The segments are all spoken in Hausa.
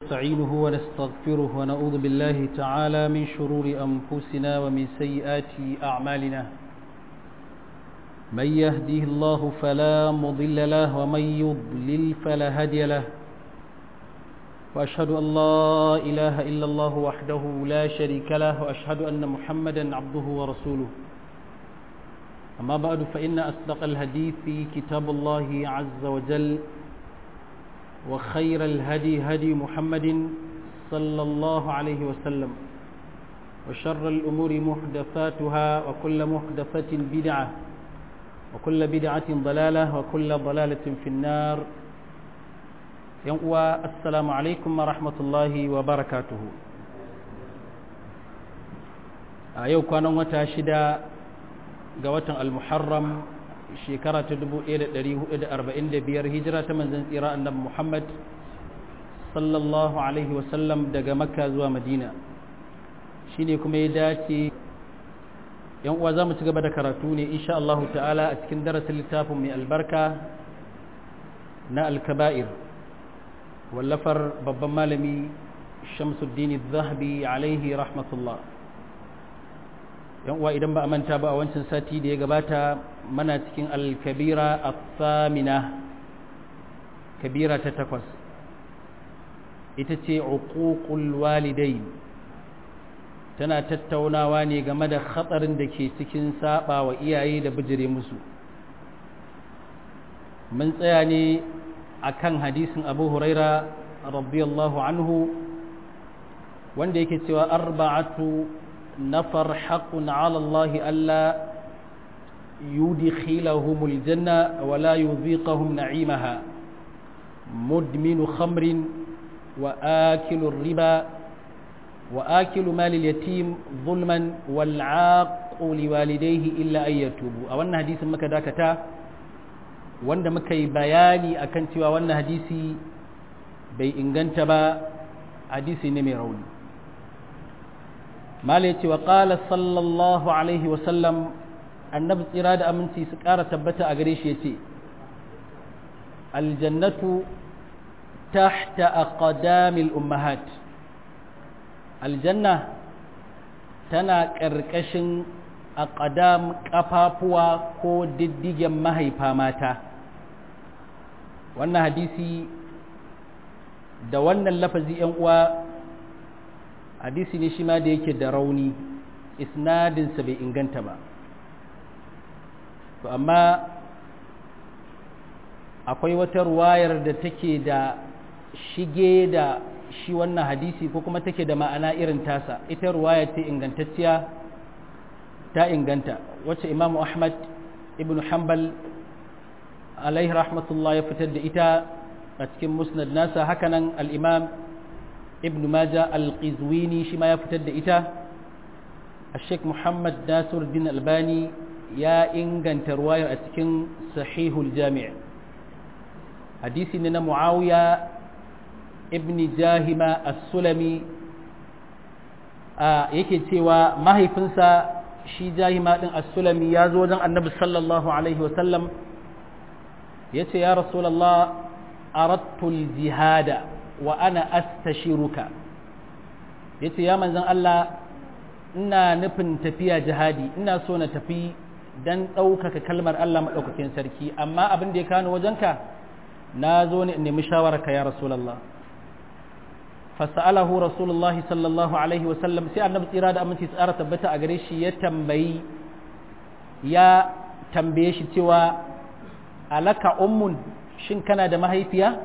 ونستعينه ونستغفره ونعوذ بالله تعالى من شرور أنفسنا ومن سيئات أعمالنا من يهديه الله فلا مضل له ومن يضلل فلا هادي له وأشهد أن لا إله إلا الله وحده لا شريك له وأشهد أن محمدا عبده ورسوله أما بعد فإن أصدق الحديث كتاب الله عز وجل وخير الهدي هدي محمد صلى الله عليه وسلم وشر الأمور محدثاتها وكل محدثة بدعة وكل بدعة ضلالة وكل ضلالة في النار ينقوى السلام عليكم ورحمة الله وبركاته أيوة كان متاشدا قوة المحرم shekara ta 1445 hijira ta manzan tsira annabi Muhammad sallallahu alaihi wasallam daga makka zuwa madina shine kuma ya dace yan uwa za mu ci gaba da karatu ne insha Allah ta'ala a cikin darasin littafin mai albarka na alkaba'ir wallafar babban malami shamsuddin zahabi alaihi rahmatullah yan uwa idan ba a manta ba a wancan sati da ya gabata mana cikin alkabira athamina kabira ta takwas ita ce uququl walidain tana tattaunawa ne game da hatsarin da ke cikin saba wa iyaye da bijire musu mun tsaya ne akan hadisin abu huraira radiyallahu anhu wanda yake cewa arba'atu نفر حق على الله ألا يدخلهم الجنة ولا يذيقهم نعيمها مدمن خمر وآكل الربا وآكل مال اليتيم ظلما والعاق لوالديه إلا أن يتوبوا أولنا حديث مكة داكتا wanda muka yi bayani akan cewa wannan hadisi bai inganta ba hadisi ne mai rauni malai ce wa ƙala sallallahu alaihi wasallam annabi tsira da aminci su ƙara tabbata a gare shi ya ce aljannatu tahta aqdamil ummahat aljanna tana ƙarƙashin aqdam ƙafafuwa ko diddigen mahaifa mata wannan hadisi da wannan lafazi 'yan uwa hadisi ne shi ma da yake da rauni isnadinsa bai inganta ba to amma akwai wata ruwayar da take da shige da shi wannan hadisi ko kuma take da ma'ana irin tasa ita ruwaya ce ingantacciya ta inganta wacce imamu ahmad ibn hanbal alaihi rahmatullah ya fitar da ita a cikin musnad nasa hakanan al-imam ibn maja al-qizwini shi ma ya fitar da ita الشيخ محمد ناصر الدين الباني يا إنغان ترواية أتكن صحيح الجامع حديث إننا معاوية ابن جاهمة السلمي آه yake cewa mahaifinsa shi jahima din as-sulami ya zo wajen annabi sallallahu alaihi wasallam yace ya rasulullah aradtu al-jihada wa ana astashiruka yace ya manzon Allah ina nufin tafiya jihadi ina so na tafi dan ɗaukaka kalmar Allah maɗaukakin sarki amma abin da ya kano wajenka na zo ne in nemi shawararka ya rasulallah fasa'alahu rasulullah sallallahu alaihi wasallam sai annabi tsira da aminci tsara tabbata a gare shi ya tambayi ya tambaye shi cewa alaka ummun shin kana da mahaifiya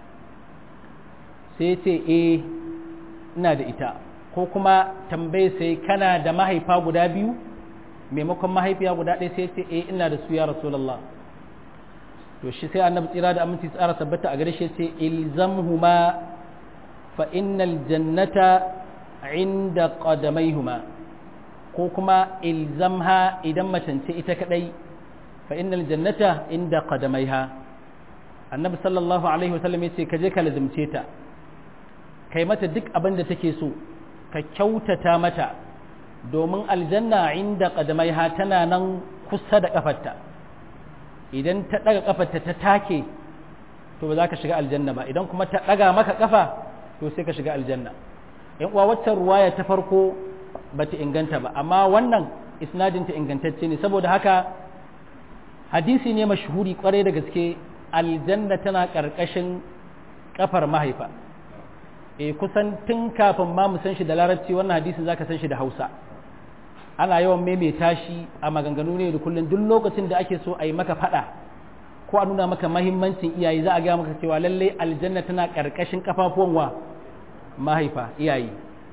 sai ce eh ina da ita ko kuma tambaye sai kana da mahaifa guda biyu maimakon mahaifiya guda ɗaya sai ce eh ina da su ya rasulullah to shi sai annabi tsira da aminci tsara tabbata a gare shi sai ilzamhuma fa innal jannata inda qadamaihuma ko kuma ilzamha idan macance ita kadai fa innal jannata inda qadamaiha annabi sallallahu alaihi wasallam ya ce ka je ka lazimce ta kai mata duk abin da take so ka kyautata mata domin aljanna inda ƙadamaiha tana nan kusa da ƙafarta idan ta ɗaga ƙafarta ta take to ba za ka shiga aljanna ba idan kuma ta ɗaga maka ƙafa to sai ka shiga aljanna yan uwa waccan ruwaya ta farko bata inganta ba amma wannan isnadin ta ingantacce ne saboda haka hadisi ne mashhuri kwarai da gaske aljanna tana karkashin kafar mahaifa e kusan tun kafin ma mu san shi da larabci wannan hadisin zaka san shi da Hausa ana yawan maimaita shi a maganganu ne da kullum duk lokacin da ake so a yi maka fada ko a nuna maka mahimmancin iyaye za a gaya maka cewa lallai aljanna tana karkashin kafafuwan wa mahaifa iyaye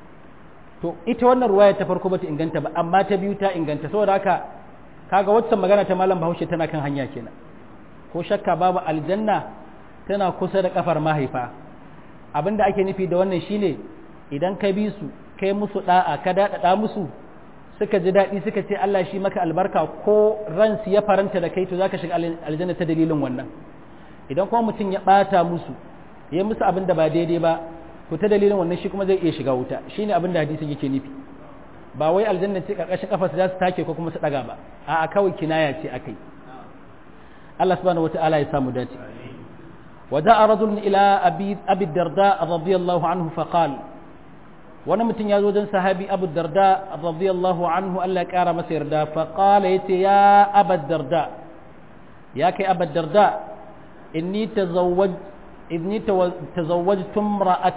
to ita wannan ruwaya ta farko bata inganta ba amma ta biyu ta inganta saboda haka kaga waccan magana ta malam Bahaushe tana kan hanya kenan ko shakka babu aljanna tana kusa da kafar mahaifa abinda ake nufi da wannan shine idan ka bi su kai musu da'a ka daɗaɗa musu suka ji daɗi suka ce Allah shi maka albarka ko ransu ya faranta da kai to zaka shiga aljanna ta dalilin wannan idan kuma mutum ya ɓata musu ya musu abin da ba daidai ba to ta dalilin wannan shi kuma zai iya shiga wuta shine abin da hadisin yake nufi ba wai aljanna ce karkashin kafa su za su take ko kuma su daga ba a'a kawai kinaya ce akai Allah subhanahu wataala ya samu dace وجاء رجل إلى أبي, أبي الدرداء رضي الله عنه فقال ونمت يزوجا صحابي أبو الدرداء رضي الله عنه ألا كار مسير دا فقال يتي يا أبا الدرداء يا كي أبا الدرداء إني تزوج إني تزوجت امرأة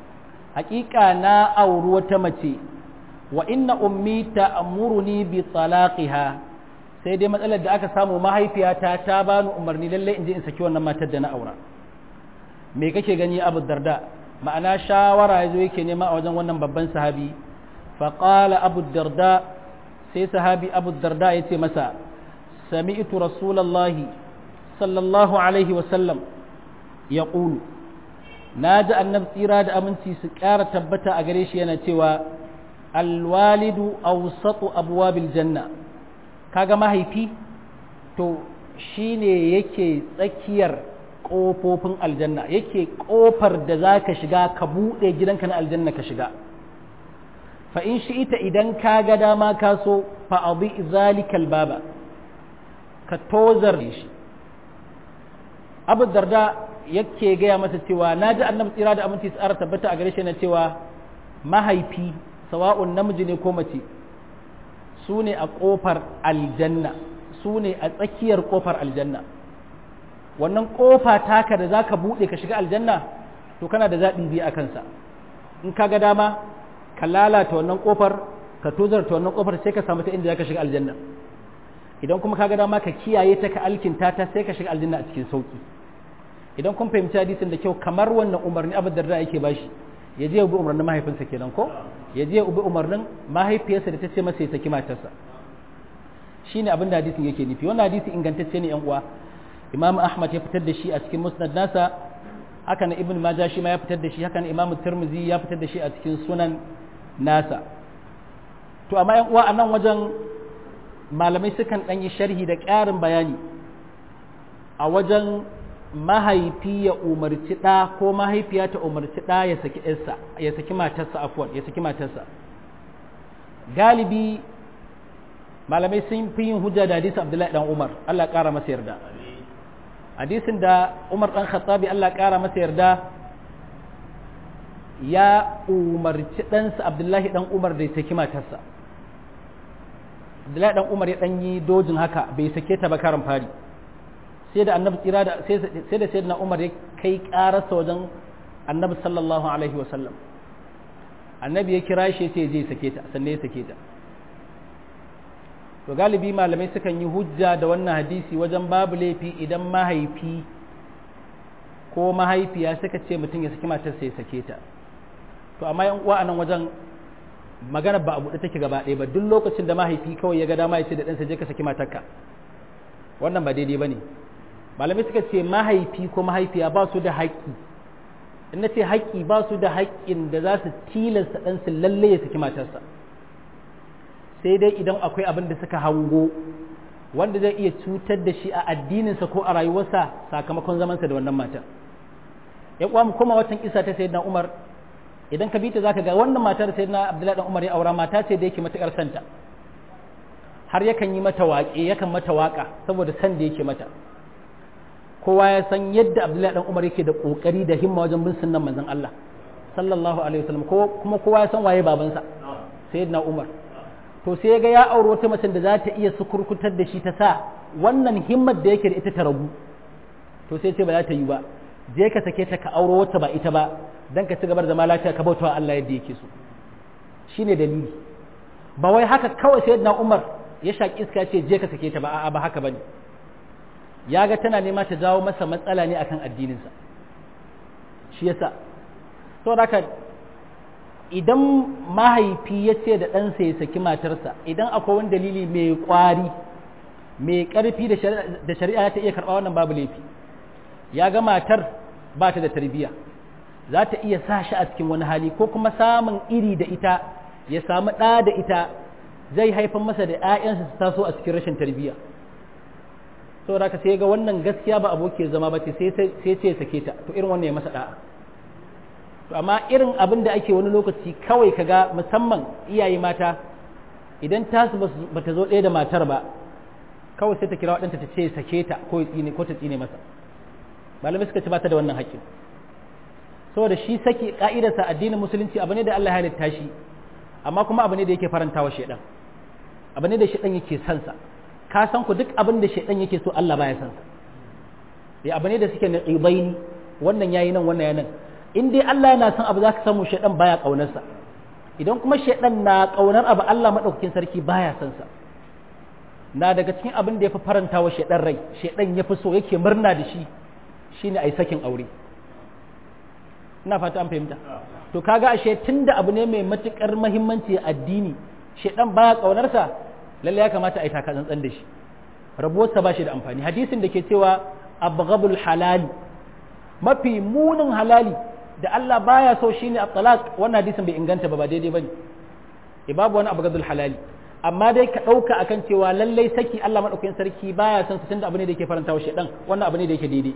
حقيقة نا أو روتمتي وإن أمي تأمرني بطلاقها sai dai matsalar da aka samu mahaifiyata ta bani umarni lallai in je in saki wannan matar da na aura me kake gani abu darda ma'ana shawara ya zo yake nema a wajen wannan babban sahabi faƙala abu darda sai sahabi abu darda ya ce masa sami'tu rasulallahi sallallahu alaihi wasallam ya ƙulu na ji annab tsira da aminci su ƙara tabbata a gare shi yana cewa alwalidu awsatu abwabil janna kaga mahaifi to shine yake tsakiyar ƙofofin aljanna yake ƙofar da za ka shiga ka buɗe gidanka na aljanna ka shiga fa in shi ita idan ka ga dama ka so fa abi zalikal baba ka tozar shi abu darda yake gaya masa cewa na ji annabi tsira da aminci tsara tabbata a gare shi na cewa mahaifi sawa'un namiji ne ko mace su ne a ƙofar aljanna su ne a tsakiyar ƙofar aljanna wannan ƙofa taka da za ka buɗe ka shiga aljanna to kana da zaɓi biyu a kansa in ka ga dama ka lalata wannan ƙofar ka tozarta wannan ƙofar sai ka samu ta inda za ka shiga aljanna idan kuma ka ga dama ka kiyaye ta ka alkinta ta sai ka shiga aljanna a cikin sauƙi idan kun fahimci hadisin da kyau kamar wannan umarni abu da yake bashi ya je ya bi umarnin mahaifinsa kenan ko ya je ya bi umarnin mahaifiyarsa da ta ce masa ya saki matarsa shine abin da hadisin yake nufi wannan hadisi ingantacce ne yan uwa imam ahmad ya fitar da shi a cikin musnad nasa haka na ibn majah shi ma ya fitar da shi haka na imam tirmidhi ya fitar da shi a cikin sunan nasa to amma yan uwa a nan wajen malamai sukan ɗan yi sharhi da ƙarin bayani a wajen mahaifi ya umarci ɗa ko mahaifiya ta umarci ɗa ya saki ɗansa ya saki matarsa afwan ya saki matarsa galibi malamai sun fi yin hujja da hadisi abdullahi dan umar Allah ƙara masa yarda hadisin da umar dan khattabi Allah ƙara masa yarda ya umarci ɗansa abdullahi dan umar da ya saki matarsa abdullahi dan umar ya ɗan yi dojin haka bai sake ta ba karin fari sai da annabi tsira da sai da sayyidina Umar ya kai karasa wajen annabi sallallahu alaihi wa sallam annabi ya kira shi sai je sake ta sannan ya sake ta to galibi malamai sukan yi hujja da wannan hadisi wajen babu laifi idan mahaifi ko mahaifiya suka ce mutum ya saki matar sai ya sake ta to amma yan uwa anan wajen magana ba a buɗe take gaba ɗaya ba duk lokacin da mahaifi kawai ya ga dama ya ce da ɗansa je ka saki matarka wannan ba daidai ba ne malamai suka ce mahaifi ko mahaifiya ba su da haƙƙi in na ce haƙƙi ba su da haƙƙin da za su tilasta ɗansu lalle ya saki matarsa sai dai idan akwai abin da suka hango wanda zai iya cutar da shi a addininsa ko a rayuwarsa sakamakon zamansa da wannan matan ya kuwa mu koma watan isa ta sayyidina umar idan ka bita zaka ga wannan matar sayyidina abdullahi dan umar ya aura mata ce da yake matukar santa har yakan yi mata waƙe yakan mata waƙa saboda san da yake mata kowa ya san yadda abdullahi dan umar yake da kokari da himma wajen bin sunnan manzon Allah sallallahu alaihi wasallam ko kuma kowa ya san waye babansa sayyidina Umar to sai ga ya aure wata mace da za ta iya sukurkutar da shi ta sa wannan himmar da yake da ita ta ragu to sai ce ba za ta yi ba je ka sake ta ka auro wata ba ita ba dan ka ci gaba da zama lafiya ka bautawa Allah yadda yake so shine dalili ba wai haka kawai sayyidina Umar ya shaki iska ce je ka sake ta ba a'a ba haka bane ya ga tana nema ta jawo masa matsala ne akan addininsa shi yasa saboda haka idan mahaifi ya ce da ɗansa ya saki matarsa idan akwai wani dalili mai ƙwari mai ƙarfi da shari'a ta iya karɓa wannan babu laifi ya ga matar ba ta da tarbiyya za ta iya sa shi a cikin wani hali ko kuma samun iri da ita ya samu ɗa da ita zai haifar masa da 'ya'yansa su taso a cikin rashin tarbiyya saboda haka sai ga wannan gaskiya ba aboki zama ba ce sai ce ya sake ta to irin wannan ya masa da'a to amma irin abin da ake wani lokaci kawai kaga musamman iyaye mata idan tasu ba ta zo ɗaya da matar ba kawai sai ta kira waɗanta ta ce sake ta ko ya tsine ko ta tsine masa malamai suka ci ba ta da wannan haƙƙin saboda shi saki ka'idarsa addinin musulunci abu ne da Allah ya halitta shi amma kuma abu ne da yake farantawa shedan abu ne da shedan yake son sa ka san ku duk abin da shedan yake so Allah baya son sa ya abu ne da suke naqibaini wannan yayi nan wannan yayi nan in dai Allah yana son abu zaka samu shedan baya kaunar sa idan kuma shedan na kaunar abu Allah madaukakin sarki baya son sa na daga cikin abin da ya fi faranta wa shaidan rai shaidan ya fi so yake murna da shi shine ai sakin aure ina fata an fahimta to kaga ashe tunda abu ne mai matukar muhimmanci addini shaidan baya kaunarsa lalle ya kamata a yi taka tsantsan da shi rabuwarsa ba shi da amfani hadisin da ke cewa abghabul halali mafi munin halali da Allah baya so shine at-talaq wannan hadisin bai inganta ba ba daidai bane e babu wani abghabul halali amma dai ka ɗauka akan cewa lallai saki Allah maɗaukakin sarki baya son su tunda abu ne da yake faranta wa shaidan wannan abu ne da yake daidai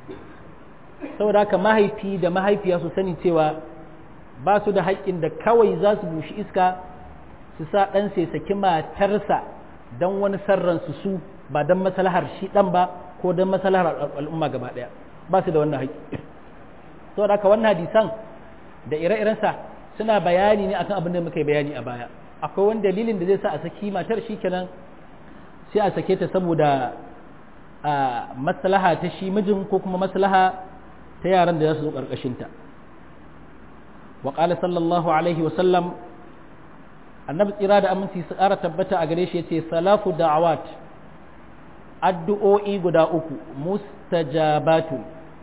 saboda haka mahaifi da mahaifiya su sani cewa ba su da haƙƙin da kawai za su bushi iska su sa ɗan sai saki matarsa don wani sarran su su ba don maslahar shi ɗan ba ko don maslahar al'umma gaba ɗaya ba su da wannan haƙƙi saboda haka wannan hadisan da ire-irensa suna bayani ne akan abin da muka yi bayani a baya akwai wani dalilin da zai sa a saki matar shi kenan sai a sake ta saboda maslaha ta shi mijin ko kuma maslaha ta yaran da za su zo ƙarƙashinta wa ƙala sallallahu alaihi wasallam annabi tsira da aminci su ƙara tabbata a gare shi ya ce salafu da'awat addu'o'i guda uku mustajabatu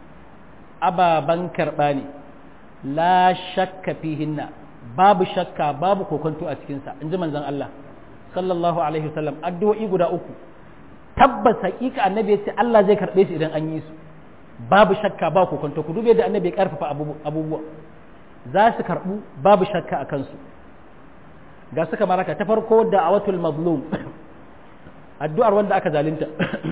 ababan karɓa ne la shakka fihinna babu shakka babu kokonto a cikinsa in ji manzon Allah sallallahu alaihi wasallam addu'o'i guda uku tabbas hakika annabi ya ce Allah zai karɓe su idan an yi su babu shakka ba kokonto ku dube da annabi ya karfafa abubuwa za su karɓu babu shakka a kansu ga suka maraka ta farko da awatul mazlum addu'ar wanda aka zalunta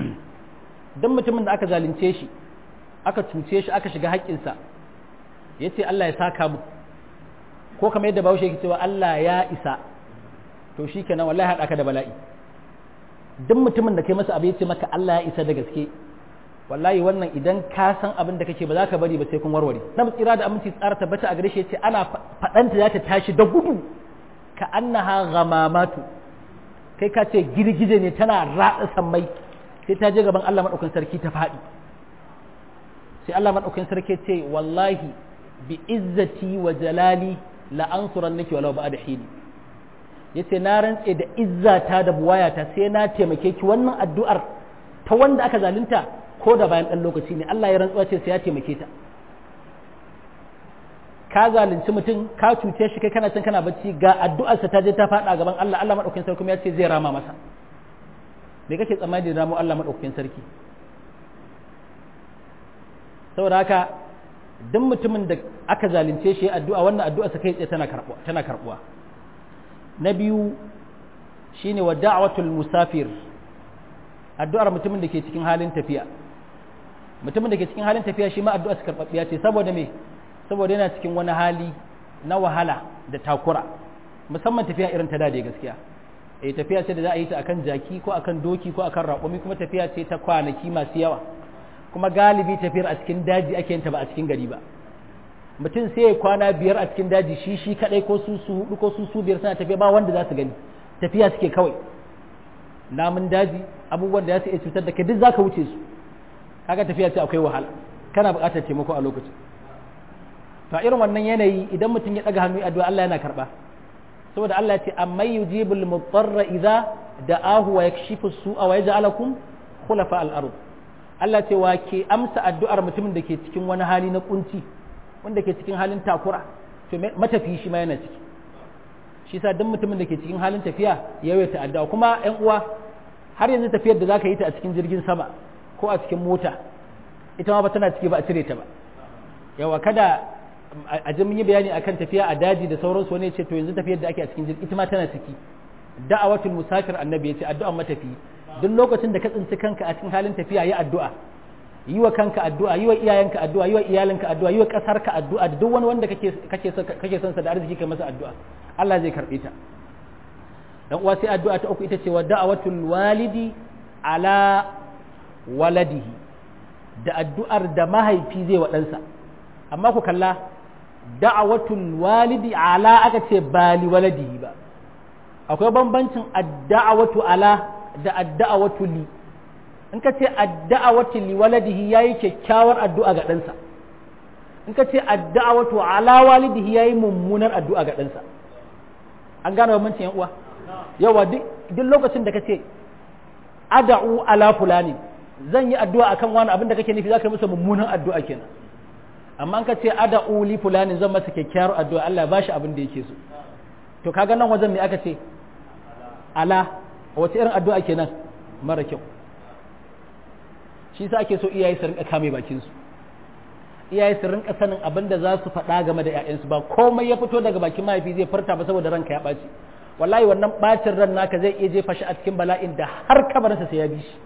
don mutumin da aka zalunce shi aka cuce shi aka shiga haƙƙinsa ya ce Allah ya saka mu ko kamar yadda bahaushe yake cewa Allah ya isa to shi kenan wallahi haɗa ka da bala'i duk mutumin da kai masa abu ya ce maka Allah ya isa da gaske wallahi wannan idan ka san abin da kake ba za ka bari ba sai kun warware na tsira da aminci tsara tabbata a gare shi ce ana faɗanta za ta tashi da gudu ka annaha ghamamatu kai ka ce girgije ne tana ratsa sammai sai ta je gaban Allah madaukakin sarki ta faɗi sai Allah madaukakin sarki ce wallahi bi izzati wa jalali la ansurannaki walau ba'da hini yace na rantse da izzata da buwayata sai na taimake ki wannan addu'ar ta wanda aka zalunta ko da bayan ɗan lokaci ne Allah ya rantsuwa ce sai ya taimake ta ka zalunci mutum ka cuce shi kai kana can kana bacci ga addu'arsa ta je ta faɗa gaban Allah Allah madaukakin sarki kuma ya ce zai rama masa me kake tsammani da ramo Allah madaukakin sarki saboda haka duk mutumin da aka zalunce shi addu'a wannan addu'arsa kai tsaye tana karbuwa tana karbuwa na biyu shine wa da'watul musafir addu'ar mutumin da ke cikin halin tafiya mutumin da ke cikin halin tafiya shi ma addu'a su karɓaɓɓiya ce saboda me saboda yana cikin wani hali na wahala da takura musamman tafiya irin ta dade gaskiya eh tafiya ce da za a yi ta akan jaki ko akan doki ko akan raƙumi kuma tafiya ce ta kwanaki masu yawa kuma galibi tafiyar a cikin daji ake yin ta ba a cikin gari ba mutum sai ya kwana biyar a cikin daji shi shi kadai ko su su hudu ko su su biyar suna tafiya ba wanda za su gani tafiya suke kawai namun daji abubuwan da za su iya cutar da kai duk zaka wuce su kaga tafiya ce akwai wahala kana buƙatar taimako a lokacin to a irin wannan yanayi idan mutum ya daga hannu addu'a Allah yana karba saboda Allah ya ce amma yujibul mutarra idza da'ahu wa yakshifu su'a wa yaj'alakum khulafa al-ard Allah ce wa ke amsa addu'ar mutumin da ke cikin wani hali na kunci wanda ke cikin halin takura to matafi shi ma yana ciki shi sa duk mutumin da ke cikin halin tafiya ya yawaita addu'a kuma ƴan uwa har yanzu tafiyar da zaka yi ta a cikin jirgin sama ko a cikin mota ita ma ba tana ciki ba a cire ta ba yawa kada a ji mun yi bayani akan tafiya a daji da sauransu wani ya ce to yanzu tafiyar da ake a cikin jirgi ita ma tana ciki da'awatul musafir annabi ya ce addu'an matafi duk lokacin da ka tsinci kanka a cikin halin tafiya yi addu'a yi wa kanka addu'a yi wa iyayenka addu'a yi wa iyalinka addu'a yi wa ƙasarka addu'a da duk wani wanda kake kake son sa da arziki kai masa addu'a Allah zai karbe ta dan uwa sai addu'a ta uku ita ce wa da'awatul walidi ala waladihi da addu'ar da mahaifi zai wa ɗansa amma ku kalla da'awatul walidi ala aka ce bali waladihi ba akwai bambancin adda'awatu ala da adda'awatu li in ka ce adda'awatu li waladihi yayi kyakkyawar addu'a ga ɗansa in ka ce adda'awatu ala walidihi yayi mummunar addu'a ga ɗansa an gane bambancin yan uwa yawa duk lokacin da ka ce ada'u ala fulani zan yi addu'a akan wani abin da kake nufi zaka yi masa mummunan addu'a kenan amma an ka ce ada'u li fulani zan masa kyakkyawar addu'a Allah ya bashi abin da yake so to kaga nan wajen me aka ce ala wace irin addu'a kenan mara kyau shi sa ake so iyaye su rinka kame bakin su iyaye su rinka sanin abin da za su faɗa game da ƴaƴansu ba komai ya fito daga bakin mahaifi zai furta ba saboda ranka ya ɓaci wallahi wannan ɓacin ran naka zai iya jefa shi a cikin bala'in da har kabarinsa sai ya bi shi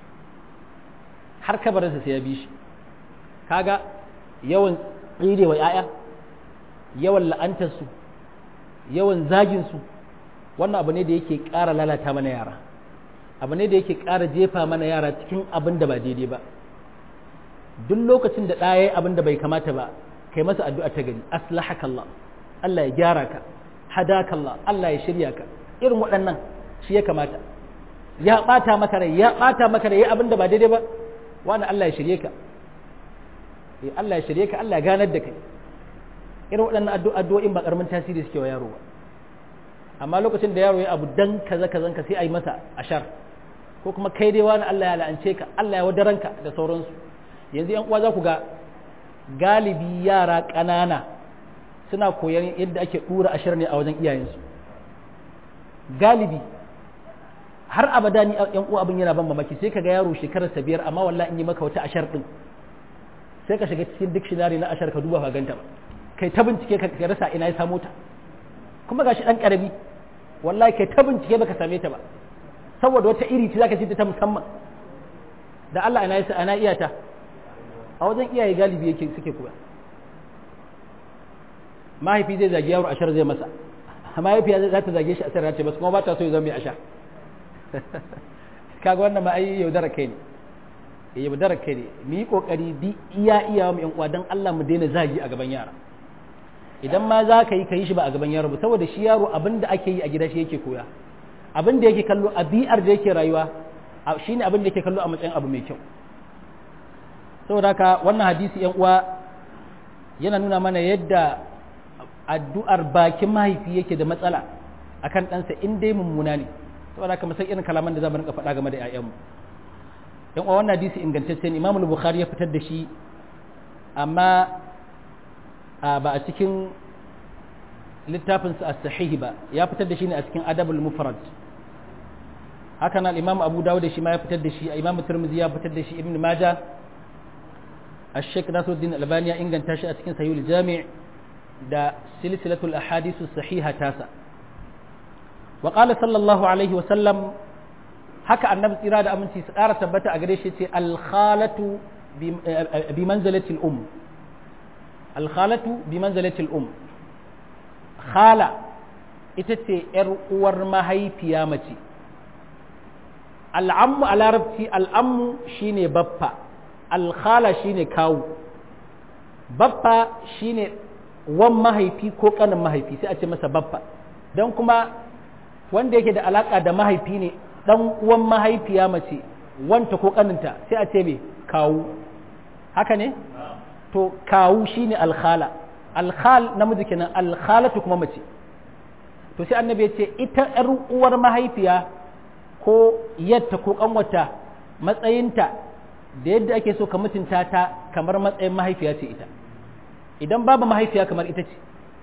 har kabarinsa sai ya bi shi kaga yawan tsirewa ƴaƴa yawan la'antarsu yawan zaginsu wannan abu ne da yake ƙara lalata mana yara abu ne da yake ƙara jefa mana yara cikin abin da ba daidai ba duk lokacin da ɗaya yi abin da bai kamata ba kai masa addu'a ta gari aslahaka Allah Allah ya gyara ka hadaka Allah Allah ya shirya ka irin waɗannan shi ya kamata ya ɓata maka rai ya ɓata maka rai abin da ba daidai ba wani Allah ya shirye ka Allah ya shirye ka Allah ya ganar da kai irin waɗannan addu'o'in ba ƙaramin tasiri suke wa yaro ba amma lokacin da yaro ya abu dan kaza kazan ka sai a yi masa ashar ko kuma kai dai wani Allah ya la'ance ka Allah ya wadaranka da sauransu yanzu yan uwa za ku ga galibi yara ƙanana suna koyon yadda ake ɗura ashar ne a wajen iyayensu galibi har abada ni yan uwa abin yana ban mamaki sai ka ga yaro shekarar sa biyar amma wallahi in yi maka wata ashar din sai ka shiga cikin dictionary na ashar ka duba ka ganta ba kai ta bincike ka rasa ina ya samu ta kuma gashi dan karami wallahi kai ta bincike baka same ta ba saboda wata iri ce zaka ji ta musamman da Allah ina yasa ana iya ta a wajen iyaye galibi yake suke kuwa mahaifi zai zagi yaro ashar zai masa mahaifiya za ta zage shi a sarrace ba kuma ba ta so ya zama mai ashar kaga wannan ma ai yaudara kai ne yaudara kai ne mu yi kokari di iya iya mu yan uwa dan Allah mu daina zagi a gaban yara idan ma za ka yi ka yi shi ba a gaban yaro ba saboda shi yaro abin da ake yi a gida shi yake koya abin da yake kallo a bi'ar da yake rayuwa shi ne abin da yake kallo a matsayin abu mai kyau saboda haka wannan hadisi yan uwa yana nuna mana yadda addu'ar bakin mahaifi yake da matsala akan ɗansa in dai mummuna ne saboda haka musan irin kalaman da za mu rinka faɗa game da 'ya'yanmu yan uwa wannan hadisi ingantacce ne imamul bukhari ya fitar da shi amma ba a cikin littafinsa a sahihi ba ya fitar da shi ne a cikin adabul mufrad haka nan imam abu dawud da shi ma ya fitar da shi imam turmizi ya fitar da shi ibn majah الشيخ ناصر الدين الألباني إن كان تاشي أتكين سيو الجامع دا سلسلة الأحاديث الصحيحة تاسع وقال صلى الله عليه وسلم haka annabi tsira da aminci su ƙara tabbata a gare shi ce alkhalatu bi manzalatil um alkhalatu bi manzalatil um khala ita ce ‘yar uwar mahaifiya mace al'ammu a larabci al'ammu shine baffa alkhala shine kawu baffa shine wan mahaifi ko kanin mahaifi sai a ce masa baffa don kuma wanda yake da alaka da mahaifi ne dan uwan mahaifiya mace wanta ko kaninta sai a ce me kawu haka ne to kawu shine alkhala alkhal namiji kenan alkhalatu kuma mace to sai annabi ya ce ita yar uwar mahaifiya ko yatta ko kanwata matsayinta da yadda ake so ka mutunta ta kamar matsayin mahaifiya ce ita idan babu mahaifiya kamar ita ce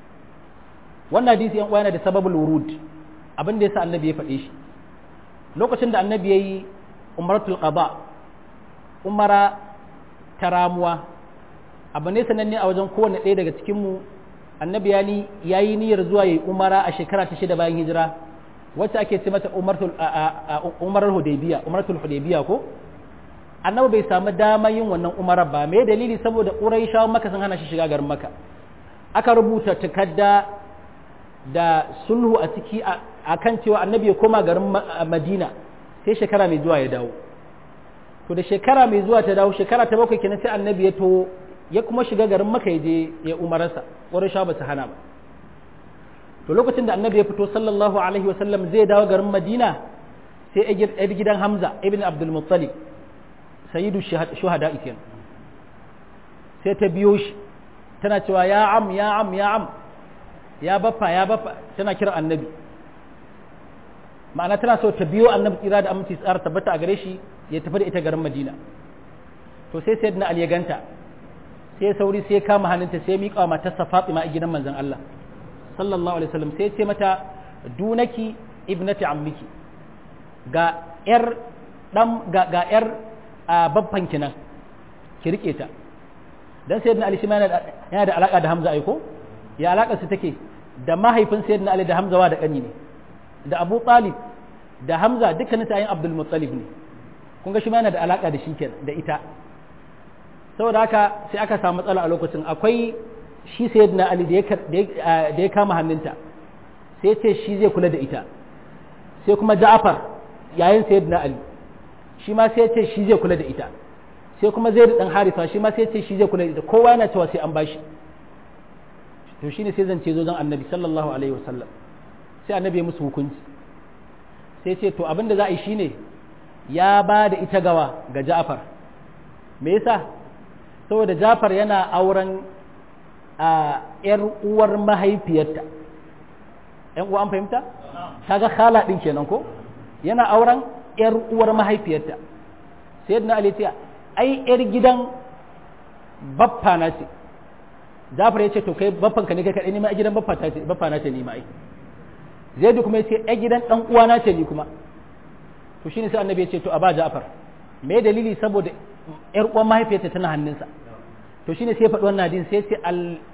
wannan hadisi yan yana da sababul wurud abin da yasa annabi ya faɗe shi lokacin da annabi yayi umratul qada umara ta ramuwa abu ne sananne a wajen kowanne ɗaya daga cikin mu annabi ya ni yayi niyyar zuwa yayi umara a shekara ta shida bayan hijira wacce ake ce mata umaratul umarar hudaybiya umaratul hudaybiya ko annabi bai samu dama yin wannan umarar ba me dalili saboda quraishawa maka sun hana shi shiga garin maka aka rubuta takarda da sulhu a ciki akan cewa annabi ya koma garin madina sai shekara mai zuwa ya dawo to da shekara mai zuwa ta dawo shekara ta bakwai kenan sai annabi ya to ya kuma shiga garin maka ya je ya umararsa quraishawa ba su hana ba to lokacin da annabi ya fito sallallahu alaihi wasallam zai dawo garin madina sai yar gidan hamza ibn abdul muttalib sayyidu shuhada kenan sai ta biyo shi tana cewa ya am ya am ya am ya baffa ya baffa tana kira annabi ma'ana tana so ta biyo annabi tsira da aminci tsara tabbata a gare shi ya tafi da ita garin madina to sai sayyidina ali ya ganta sai sauri sai kama hannunta sai miƙa wa matarsa fatima a gidan manzon Allah sallallahu alaihi wasallam sai ce mata dunaki ibnati ammiki ga yar dan ga ga yar babban kinan ki rike ta dan sayyidina ali shi ma yana da alaka da hamza aiko ya alaka su take da mahaifin sayyidina ali da hamza wa da kani ne da abu talib da hamza dukkanin ta yin abdul muttalib ne kun ga shi ma yana da alaka da shi da ita saboda haka sai aka samu matsala a lokacin akwai shi sayyidina ali da ya kama hannunta sai ce shi zai kula da ita sai kuma ja'far yayin sayyidina ali shi ma sai ce shi zai kula da ita sai kuma zai dan harisa shi ma sai ce shi zai kula da ita kowa yana cewa sai an bashi to shine sai zance zo zan annabi sallallahu alaihi wasallam sai annabi ya musu hukunci sai ce to abin da za a yi shine ya ba da ita gawa ga ja'far me yasa saboda ja'far yana auren a ‘yar uwar mahaifiyarta, ‘yan uwa an fahimta? kaga khala ɗin kenan ko? Yana auren ‘yar uwar mahaifiyarta, sai yadda Ali ce, ai ‘yar gidan baffa na ce, Jafar ya ce, to kai baffanka ne kai kaɗai nima a gidan baffa na ce nima ai. Zaidu kuma ya ce, ‘yar gidan ɗan uwa na ce ni kuma. To shi ne sai annabi ya ce, to a ba Jafar. Me dalili saboda ‘yar uwar mahaifiyarta tana hannunsa. to shine sai faɗi wannan hadisi sai ce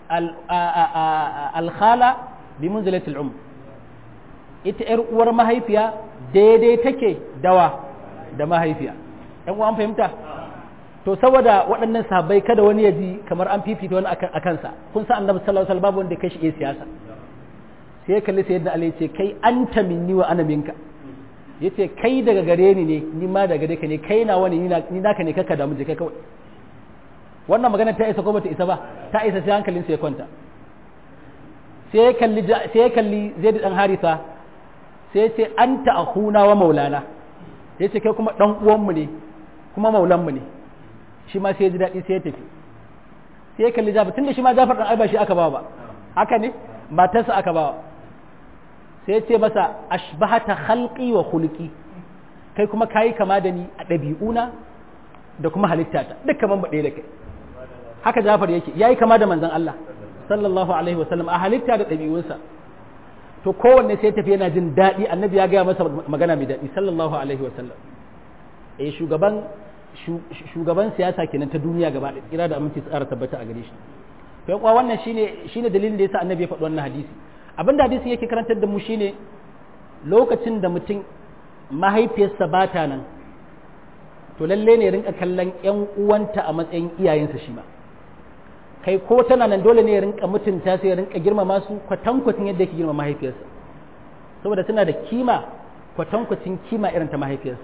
alkhala bi munzilatil um ita yar uwar mahaifiya daidai take dawa da mahaifiya ɗan uwa an fahimta to saboda waɗannan sahabbai kada wani ya ji kamar an fifita wani a kansa kun san annabi sallallahu alaihi wasallam babu wanda kai shi iya siyasa sai ya kalli sayyidina ali ce kai anta minni wa ana minka yace kai daga gare ni ne ni ma daga gare ka ne kai na wani ni naka ne kaka damu je kai kawai wannan magana ta isa ko bata isa ba ta isa sai hankalin sai ya kwanta sai ya kalli sai ya kalli Zaid dan Harisa sai ya ce anta akhuna wa maulana yace kai kuma dan uwan mu ne kuma maulan mu ne shi ma sai ya ji dadi sai ya tafi sai ya kalli Jafar tunda shi ma Jafar dan Alba shi aka bawa ba haka ne matarsa aka bawa sai ya ce masa ashbahata khalqi wa khuluqi kai kuma kayi kama da ni a ɗabi'una da kuma halittata duk kaman baɗe da kai haka Jafar yake yayi kama da manzon Allah sallallahu alaihi wasallam a halitta da ɗabi'unsa to kowanne sai tafi yana jin daɗi annabi ya gaya masa magana mai daɗi sallallahu alaihi wasallam eh shugaban shugaban siyasa kenan ta duniya gaba da kira da aminci tsara tabbata a gare shi to kuwa wannan shine shine dalilin da yasa annabi ya faɗi wannan hadisi abinda hadisi yake karantar da mu shine lokacin da mutum mahaifiyarsa ba ta nan to lalle ne rinka kallon ƴan uwanta a matsayin iyayensa shi ma kai ko tana nan dole ne ya rinka mutunta sai ya rinka girmama su kwatankwacin yadda yake girma mahaifiyarsa saboda tana da kima kwatankwacin kima irin ta mahaifiyarsa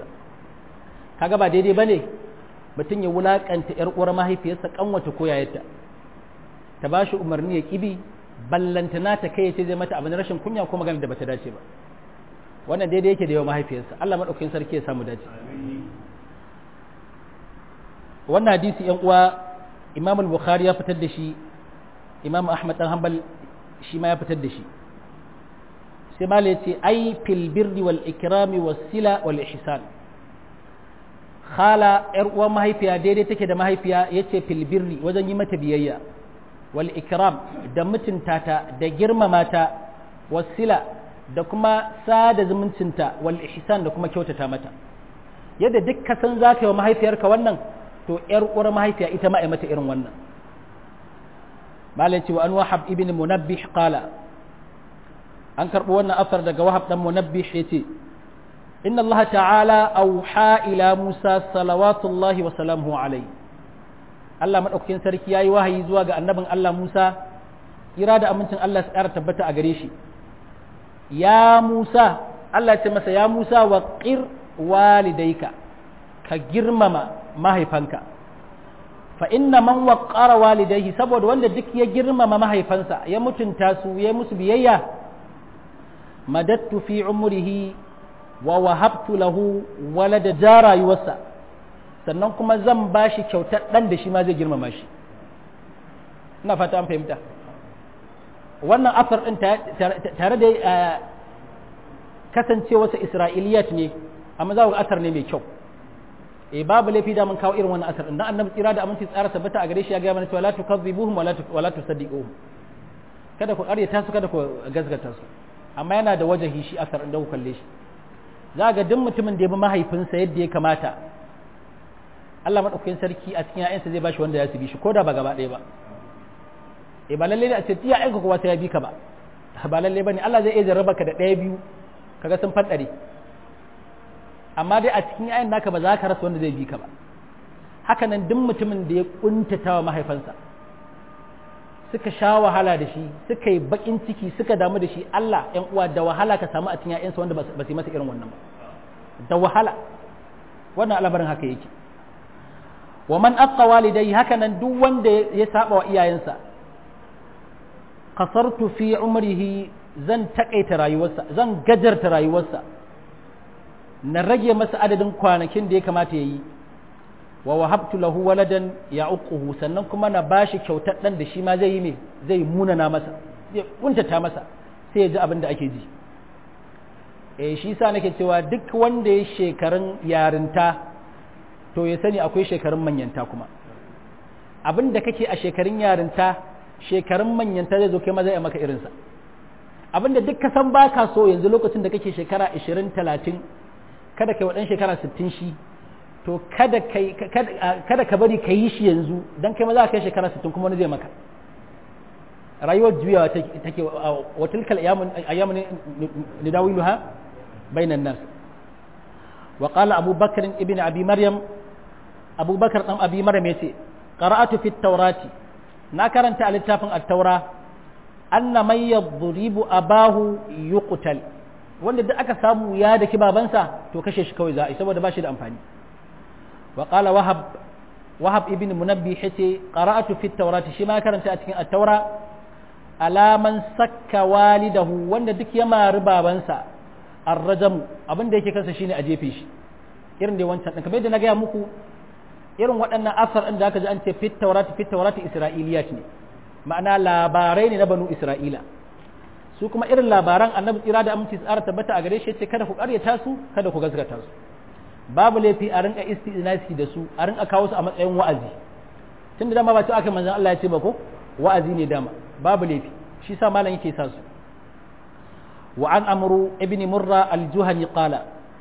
kaga ba daidai bane mutum ya wulakanta yar uwar mahaifiyarsa kanwata ko yayarta ta ba shi umarni ya kibi ballantana ta kai ce zai mata abin rashin kunya ko magana da bata dace ba wannan daidai yake da yawa mahaifiyarsa Allah madaukakin sarki ya samu dace wannan hadisi yan uwa Imam al-Bukhari ya fitar da shi Imam Ahmad dan Hanbal shi ma ya fitar da shi sai mala yace ai fil birri wal ikrami was sila wal ihsan khala yar uwa mahaifiya daidai take da mahaifiya yace fil birri wajen yi mata biyayya wal ikram da mutunta ta da girmama ta wasila da kuma sada zumuncinta wal ihsan da kuma kyautata mata yadda duk ka san zaka yi wa mahaifiyarka wannan to yar uwar mahaifiya ita ma ai mata irin wannan malai wa an wahab ibn munabbih qala an karbo wannan asar daga wahab dan munabbih yace inna allaha ta'ala auha ila musa salawatullahi wa salamuhu alayhi Allah maɗaukakin sarki ya yi wahayi zuwa ga annabin Allah Musa, ira da amincin Allah su ƙara tabbata a gare shi. Ya Musa, Allah ce masa, Ya Musa wa ƙir walidaika, ka girmama mahaifanka. Fa inna man waƙara walidaihi saboda wanda duk ya girmama mahaifansa, ya mutunta su, ya musu biyayya, madattu fi umrihi wa wahabtu lahu walada ja rayuwarsa. sannan kuma zan ba shi kyautar ɗan da shi ma zai girmama shi ina fata an fahimta wannan afar ɗin tare da kasance wasu isra'iliyat ne amma za ga asar ne mai kyau e babu laifi da mun kawo irin wannan asar ɗin dan annabi tsira da aminci tsara tabbata a gare shi ya ga mana cewa la tukazzibuhum wa la tusaddiquhum kada ku ƙaryata su kada ku gazgata su amma yana da wajahi shi asar ɗin da ku kalle shi za ga duk mutumin da ya bi mahaifinsa yadda ya kamata Allah maɗaukakin sarki a cikin ‘ya'yansa zai bashi wanda ya su bi shi ko da ba gaba ɗaya ba e ba lalle ne a ce tiya aika kowa sai ya bi ka ba ba lalle ba ne Allah zai iya jarraba ka da ɗaya biyu kaga sun faɗare amma dai a cikin ‘ya'yan naka ba za ka rasa wanda zai bi ka ba haka nan duk mutumin da ya kuntata wa mahaifansa suka sha wahala da shi suka yi baƙin ciki suka damu da shi Allah ‘yan uwa da wahala ka samu a cikin ‘ya'yansa wanda ba su yi masa irin wannan ba da wahala wannan al'amarin haka yake wa man aqqa walidai hakanan duk wanda ya saba wa iyayensa qasartu fi umrihi zan takaita rayuwarsa zan gajarta rayuwarsa na rage masa adadin kwanakin da ya kamata yayi wa wahabtu lahu waladan ya'uquhu sannan kuma na bashi kyautar dan da shi ma zai yi ne zai munana masa zai kuntata masa sai ya ji abin da ake ji eh shi yasa nake cewa duk wanda ya shekarun yarinta to ya sani akwai shekarun manyanta kuma abin da kake a shekarun yarinta shekarun manyanta zai zo kai maza ya maka irinsa abin da duk ka san ba ka so yanzu lokacin da kake shekara 20 30 kada kai waɗan shekara 60 shi to kada kada ka bari ka yi shi yanzu don kai maza kai shekara 60 kuma wani zai maka rayuwar juyawa take wa tilkal ayyamun nidawiluha bainan nas وقال أبو بكر ابن أبي مريم أبو بكر أم أبي مريم يتي قرأت في التوراة نكرنت على التافن التوراة أن من يضرب أباه يقتل wanda duk aka samu ya da ki babansa to kashe shi kawai za a yi saboda ba shi da amfani wa qala wahab wahab ibn munabbi yace qara'atu fi tawrati shi ma karanta a cikin at-taura alaman sakka walidahu wanda duk ya mari babansa arrajamu abin da yake kansa shine a jefe shi irin da wancan din kamar yadda na gaya muku irin waɗannan asar ɗin da aka ji an ce fit taurati fit taurati isra'iliyat ne ma'ana labarai ne na banu isra'ila su kuma irin labaran annabi tsira da aminci tsara tabbata a gare shi ce kada ku ƙaryata su kada ku gaskata su babu laifi a rinka istinasi da su a rinka kawo su a matsayin wa'azi tunda dama ba ce aka manzon Allah ya ce ba ko wa'azi ne dama babu laifi shi sa malam yake sa su وعن أمر ابن مرة الجهني قال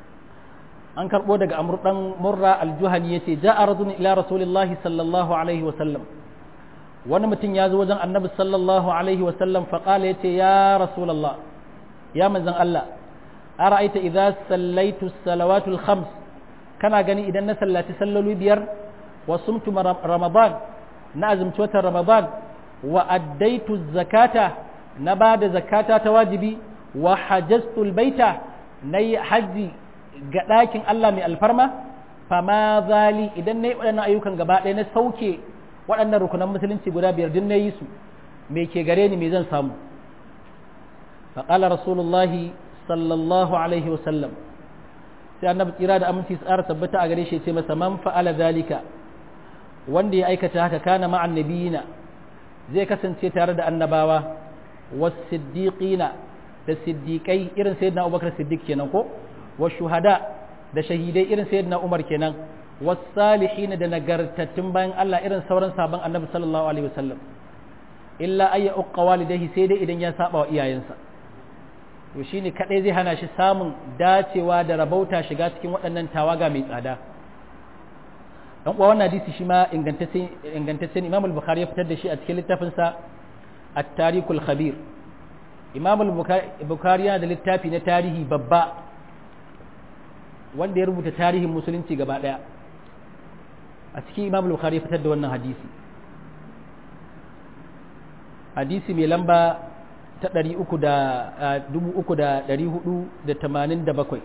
an karɓo daga amur ɗan murra aljuhani ya ce ja a rajulun ila rasulillahi sallallahu alaihi wasallam wani mutum ya zo wajen annabi sallallahu alaihi wasallam faƙala ya ce ya rasulallah ya manzan Allah a ra'aita idza sallaitu salawatul khams kana gani idan na sallaci salloli biyar wa sumtu ramadan na azumci watan ramadan wa addaitu zakata na ba da zakata ta wajibi wa hajjastul baita na yi hajji ga ɗakin Allah mai alfarma fama zali idan na yi waɗannan ayyukan gaba ɗaya na sauke waɗannan rukunan musulunci guda biyar din na yi su me ke gare ni me zan samu faƙala rasulullahi sallallahu alaihi wasallam sai annabi tsira da aminci tsara tabbata a gare shi ce masa man fa'ala zalika wanda ya aikata haka kana ma'an nabiyina zai kasance tare da annabawa was-siddiqina da siddiqai irin sayyidina Abubakar Siddiq kenan ko wa shuhada da shahidai irin sayyidina Umar kenan was-salihin da nagartattun bayan Allah irin sauran sabon annabi sallallahu alaihi wasallam illa ayya uqqa walidayhi sai dai idan ya saba wa iyayensa to shine kadai zai hana shi samun dacewa da rabauta shiga cikin waɗannan tawaga mai tsada dan uwa wannan hadisi shi ma ingantaccen Imam al-Bukhari ya fitar da shi a cikin littafin sa At-Tarikhul Khabir Imam al-Bukhari yana da littafi na tarihi babba wanda ya rubuta tarihin musulunci gaba daya a cikin Imam al-Bukhari ya fitar da wannan hadisi hadisi mai lamba ta ɗari uku da dubu uku da ɗari hudu da tamanin da bakwai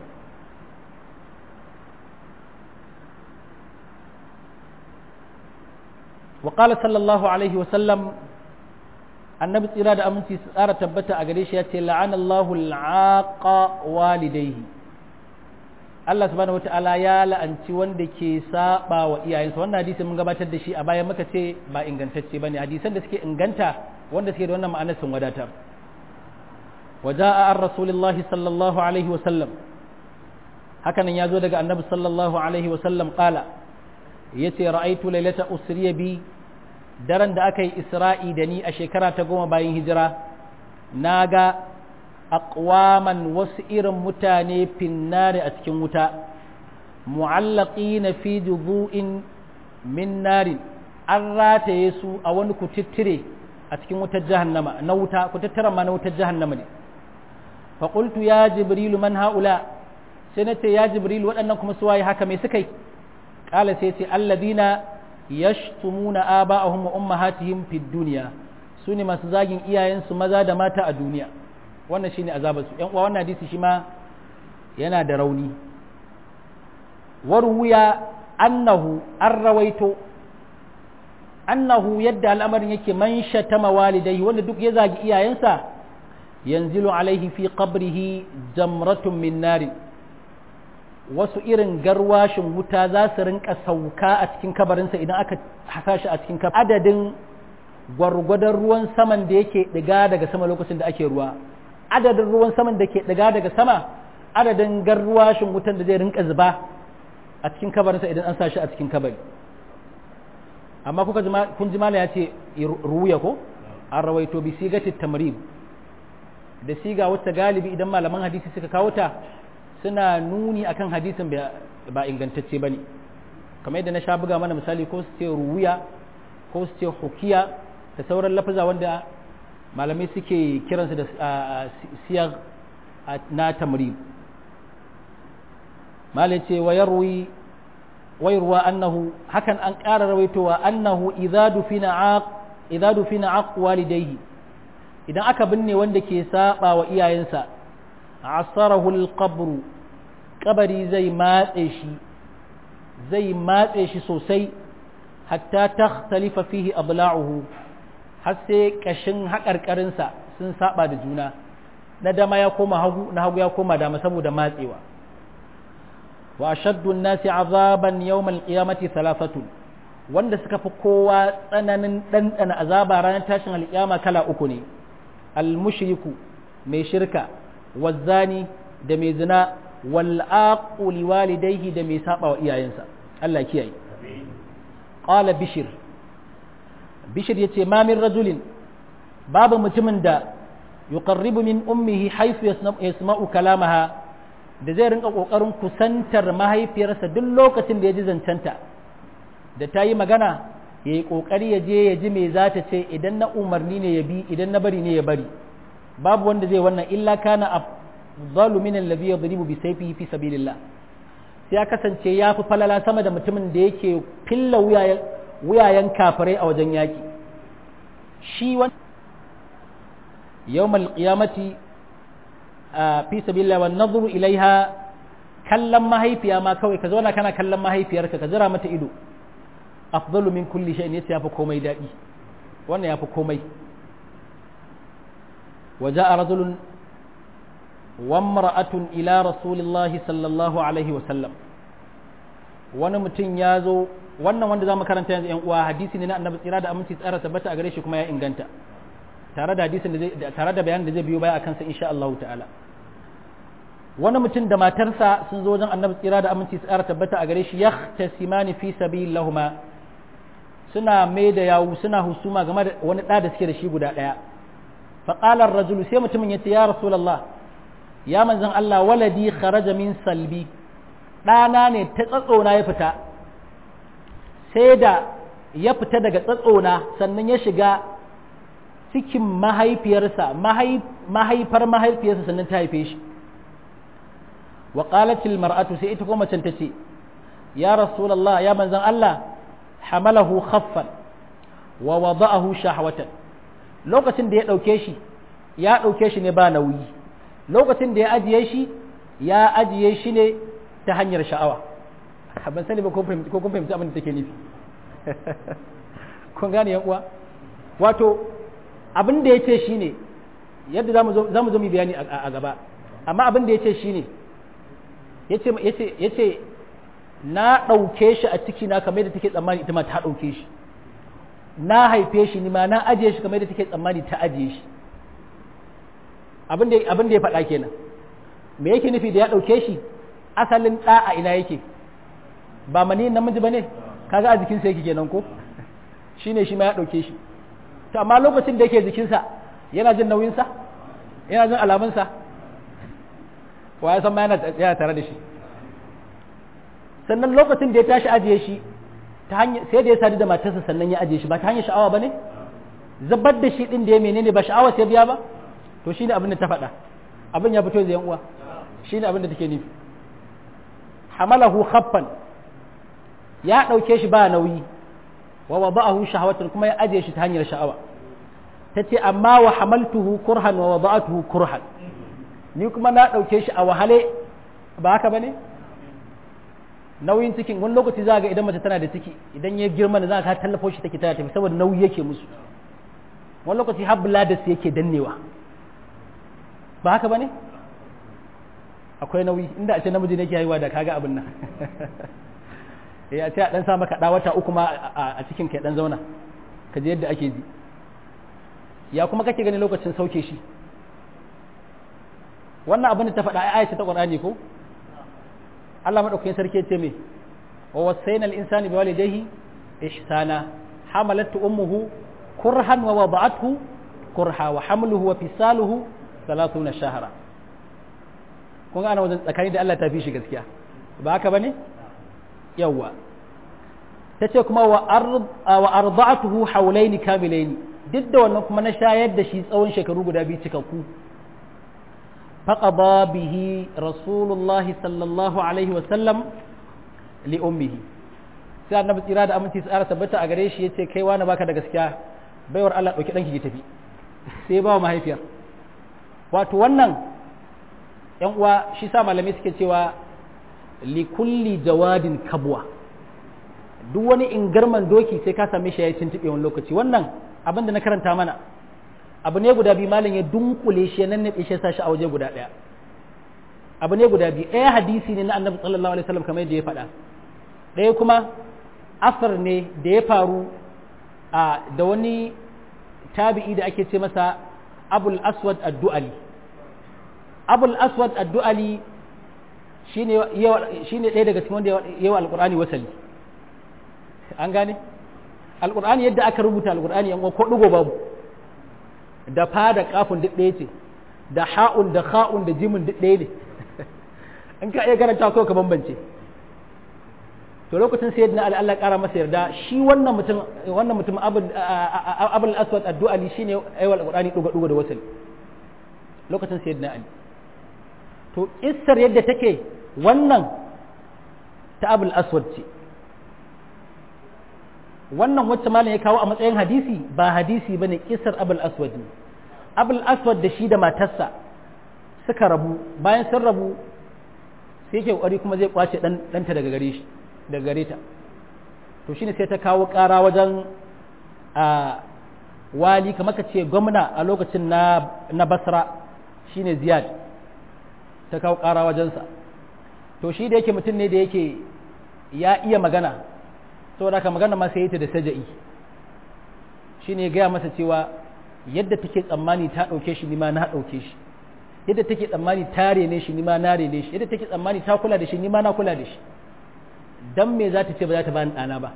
وقال صلى الله عليه وسلم annabi tsira da aminci su tsara tabbata a gare shi ya ce la'anallahu al'aqa walidaihi Allah subhanahu wata'ala ya la'anci wanda ke saba wa iyayensa wannan hadisi mun gabatar da shi a bayan muka ce ba ingantacce bane hadisan da suke inganta wanda suke da wannan ma'anar sun wadatar waja'a an rasulillahi sallallahu alaihi wa sallam hakanan ya zo daga annabi sallallahu alaihi wa sallam qala yace ra'aitu lailata usriya bi daren da aka yi isra'i da ni a shekara ta goma bayan hijira na ga aqwaman wasu irin mutane finnare a cikin wuta mu'allaqi na fi juzu'in min narin an rataye su a wani kutittire a cikin wutar jahannama na wuta kutittiren ma na wutar jahannama ne faƙultu ya jibrilu man ha'ula sai na ce ya jibrilu waɗannan kuma su waye haka mai suka yi ƙala sai ce alladina yashtumuna aba'ahum wa ummahatihim fid dunya sune masu zagin iyayensu maza da mata a duniya wannan shine azabar su yan uwa wannan hadisi shi ma yana da rauni warwiya annahu an rawaito annahu yadda al'amarin yake man shatama walidayhi wanda duk ya zagi iyayensa yanzilu alaihi fi qabrihi jamratun min nari wasu irin garwashin wuta za su rinka sauka a cikin kabarinsa idan aka hasa shi a cikin kabarin adadin gwargwadon ruwan saman da yake diga daga sama lokacin da ake ruwa adadin ruwan saman da ke diga daga sama adadin garwashin wutan da zai rinka zuba a cikin kabarinsa idan an sa shi a cikin kabari amma kuka kun ji mala ya ce ruya ko an rawaito bi sigatit tamrib da siga wacce galibi idan malaman hadisi suka kawo ta suna nuni akan hadisin ba ingantacce bane kamar yadda na sha buga mana misali ko su ce ruwiya ko su ce hukiya da sauran lafaza wanda malamai suke kiransu da siyar na tamrib malai ce wa yarwi wayarwa annahu hakan an ƙara rawaitowa annahu idza dufina aq idza dufina aq walidayhi idan aka binne wanda ke saba wa iyayensa asarahu alqabr kabari zai matse shi zai matse shi sosai hatta takhtalifa fihi abla'uhu har sai kashin haƙarƙarinsa sun saba da juna na dama ya koma hagu na hagu ya koma dama saboda matsewa wa ashaddu nasi azaban yawmal qiyamati thalathatun wanda suka fi kowa tsananin ɗanɗana azaba ranar tashin alƙiyama kala uku ne al-mushriku mai shirka wazzani da mai zina wal aqu liwalidayhi da mai saba wa iyayensa Allah kiyaye qala bishir bishir yace ma min rajulin babu mutumin da yuqarribu min ummihi haythu yasma'u kalamaha da zai rinka kokarin kusantar mahaifiyarsa duk lokacin da ya ji zancenta da ta yi magana ya yi kokari ya je ya ji me za ta ce idan na umarni ne ya bi idan na bari ne ya bari babu wanda zai wannan illa kana afdalu min alladhi yadribu bi sayfihi fi sabilillah sai ya kasance ya fi falala sama da mutumin da yake filla wuyayen kafirai a wajen yaki shi wani yawmal qiyamati fi sabilillah wan nadhuru ilaiha kallon mahaifiya ma kawai ka zauna kana kallon mahaifiyarka ka jira mata ido afdalu min kulli shay'in yace yafi komai dadi wannan yafi komai وجاء رجل وامرأة إلى رسول الله صلى الله عليه وسلم wani mutum ya zo wannan wanda za mu karanta yanzu yan uwa hadisi ne na annabi tsira da aminci tsara tabbata a gare shi kuma ya inganta tare da hadisin da zai tare da bayanin da zai biyo baya akan sa insha Allah ta'ala wani mutum da matarsa sun zo wajen annabi tsira da aminci tsara tabbata a gare shi yahtasimani fi sabilillahuma suna mai da yawu suna husuma game da wani da da suke da shi guda daya fa qala ar-rajulu sai mutumin yace ya rasulullah ya manzon Allah waladi kharaja min salbi ɗana ne ta tsatsona ya fita sai da ya fita daga tsatsona sannan ya shiga cikin mahaifiyarsa mahaifar mahaifiyarsa sannan ta haife shi wa qalatil mar'atu sai ita kuma macen tace ya rasulullah ya manzon Allah hamalahu khaffan wa wada'ahu shahwatan lokacin da ya dauke shi ya dauke shi ne ba nauyi lokacin da ya ajiye shi ya ajiye shi ne ta hanyar sha'awa ban sani ba ko kun fahimci abin da take nufi kun gane yan uwa wato abin da ya ce shi ne yadda za mu zo mu bayani a gaba amma abin da ya ce shi ne ya ce na ɗauke shi a ciki na kamar da take tsammani ita ma ta ɗauke shi na haife shi ni ma na ajiye shi kamar da take tsammani ta ajiye shi abin da ya faɗa kenan me yake nufi da ya ɗauke shi asalin ɗa a ina yake ba mani namiji ba ne kaga a jikinsa yake kenan ko shi ne shi ma ya ɗauke shi to amma lokacin da yake jikinsa yana jin nauyinsa yana jin alamunsa wa ya san ma yana tare da shi sannan lokacin da ya tashi ajiye shi ta hanyar sai da ya sadu da matarsa sannan ya ajiye shi ba ta hanyar sha'awa ba ne zabar da shi ɗin da ya menene ba sha'awa sai biya ba to shine abin da ta faɗa abin ya fito da yan uwa shine abin da take nufi hamalahu khaffan ya ɗauke shi ba nauyi wa wada'ahu shahawatan kuma ya ajiye shi ta hanyar sha'awa tace amma wa hamaltuhu kurhan wa wada'atuhu kurhan ni kuma na ɗauke shi a wahale ba haka bane nauyin cikin wani lokaci za ga idan mace tana da ciki idan ya girma da za ka tallafo shi take tana tafi saboda nauyi yake musu wani lokaci har da su yake dannewa ba haka bane akwai nauyi inda a ce namiji ne ke haihuwa da kaga abin nan ya ce a dan sa maka da wata uku ma a cikin kai dan zauna ka je yadda ake ji ya kuma kake gani lokacin sauke shi wannan abin da ta faɗa ai ta Qur'ani ko Allah madaukakin sarki ce me wa wasayna al-insani bi walidayhi ihsana hamalat ummuhu kurhan wa wada'athu kurha wa hamluhu wa fisaluhu 30 shahra kun ana wajen tsakani da Allah ta fi shi gaskiya ba haka bane yawa tace kuma wa wa arda'atuhu hawlaini kamilaini duk da wannan kuma na shayar da shi tsawon shekaru guda biyu cikakku faqada bihi rasulullah sallallahu alaihi wa sallam li ummihi sai annabi tsira da aminci tsara tabbata a gare shi yace kai wani baka da gaskiya baiwar Allah dauki danki ki tafi sai ba mahaifiyar wato wannan yan uwa shi sa malamai suke cewa likulli jawadin kabwa duk wani ingarman doki sai ka same shi ya tuntube wani lokaci wannan abin da na karanta mana abu ne guda biyu malam ya dunkule shi ya nannabe shi ya sa shi a waje guda ɗaya abu ne guda biyu ɗaya hadisi ne na annabi sallallahu alaihi wasallam kamar yadda ya faɗa ɗaya kuma asar ne da ya faru a da wani tabi'i da ake ce masa abul aswad ad-du'ali abul aswad addu'ali shine shine ɗaya daga cikin wanda yawa alqur'ani wasali an gane alqur'ani yadda aka rubuta alqur'ani yan ko dugo babu da fa da kafin duk ɗaya ce da ha'un da kha'un da jimin duk ɗaya ne in ka iya karanta ko ka bambance to lokacin sayyidina ali Allah kara masa yarda shi wannan mutum wannan mutum abul aswad addu'ali shine yawa alqur'ani dugo dugo da wasali lokacin sayyidina ali to isar yadda take wannan ta abul aswad ce wannan wacce malam ya kawo a matsayin hadisi ba hadisi bane kisar abul aswad ne abul aswad da shi da matarsa suka rabu bayan sun rabu sai yake kokari kuma zai kwace dan danta daga gare shi daga gare ta to to shine sai ta kawo ƙara wajen a wali kamar ka ce gwamna a lokacin na, na basra shine ziyad ta kawo ƙara wajensa to shi da yake mutum ne da yake ya iya magana saboda haka magana ma sai ta da saja'i shine gaya masa cewa yadda take tsammani ta ɗauke shi nima na ɗauke shi yadda take tsammani ta rene shi nima na rene shi yadda take tsammani ta kula da shi nima na kula da shi dan me za ta ce ba za ta bani ɗana ba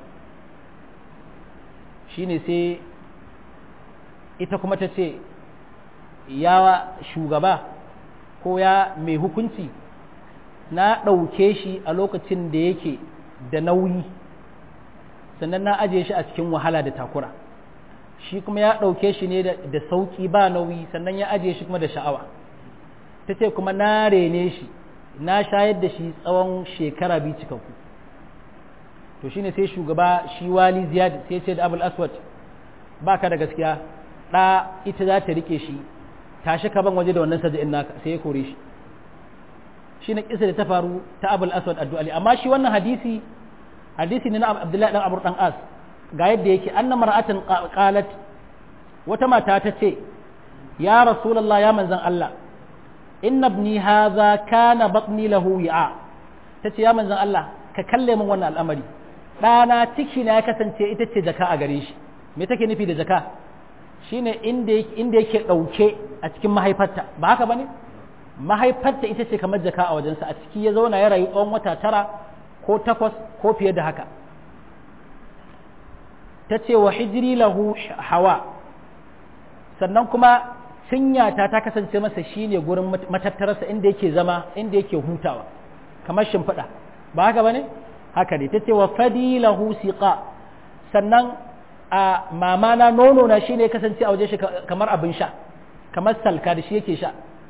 shine sai ita kuma ta ce ya shugaba ko ya mai hukunci na ɗauke shi a lokacin da yake da nauyi sannan na ajiye shi a cikin wahala da takura shi kuma ya ɗauke shi ne da sauƙi ba nauyi sannan ya ajiye shi kuma da sha'awa ta ce kuma na rene shi na shayar da shi tsawon shekara biyu cikakku to shine sai shugaba shi wali ziyad sai ce da abul aswad ba ka da gaskiya ɗa ita za ta rike shi tashi ka ban waje da wannan saja'in naka sai ya kore shi shi na kisa da ta faru ta abul aswad addu'ali amma shi wannan hadisi hadisi ne na abdullahi dan abur dan as ga yadda yake anna mar'atan qalat wata mata ta ce ya rasulullah ya manzon Allah inna ibni hadha kana batni lahu wi'a tace ya manzon Allah ka kalle min wannan al'amari ɗana ciki na ya kasance ita ce jaka a gare shi me take nufi da jaka shine inda inda yake ɗauke a cikin mahaifarta ba haka bane mahaifarta ita ce kamar jaka a wajensa a ciki ya zauna ya rayu tsawon wata tara ko takwas ko fiye da haka ta ce wa hijiri lahu hawa sannan kuma cinyata ta kasance masa shine gurin matattararsa inda yake zama inda yake hutawa kamar shimfiɗa ba haka ba ne haka ne ta ce wa fadi lahu siqa sannan a mamana nono na shine kasance a waje shi kamar abin sha kamar salka da shi yake sha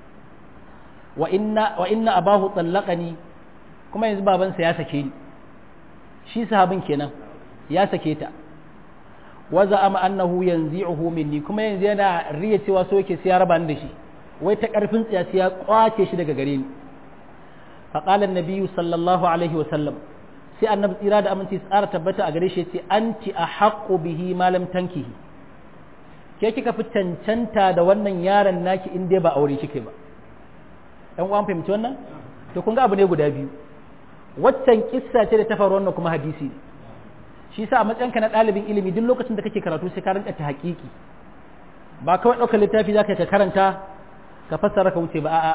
wa inna wa inna abahu tsallaqani kuma yanzu babansa ya sake ni shi sahabin kenan ya sake ta waza ama annahu yanzi'uhu minni kuma yanzu yana riya cewa so yake sai ya raba ni da shi wai ta karfin tsiya sai ya kwace shi daga gare ni fa qala an sallallahu alaihi wa sallam sai annabi tsira da aminci tsara tabbata a gare shi yace anti ahaqqu bihi ma lam tankihi ke kika fi cancanta da wannan yaron naki in dai ba aure kike ba dan uwan fahimci wannan to kun ga abu ne guda biyu waccan kissa ce da ta faru wannan kuma hadisi ne shi sa a matsayinka na ɗalibin ilimi duk lokacin da kake karatu sai ka rinka ta haƙiƙi ba kawai ɗaukar littafi za ka ka karanta ka fassara ka wuce ba a'a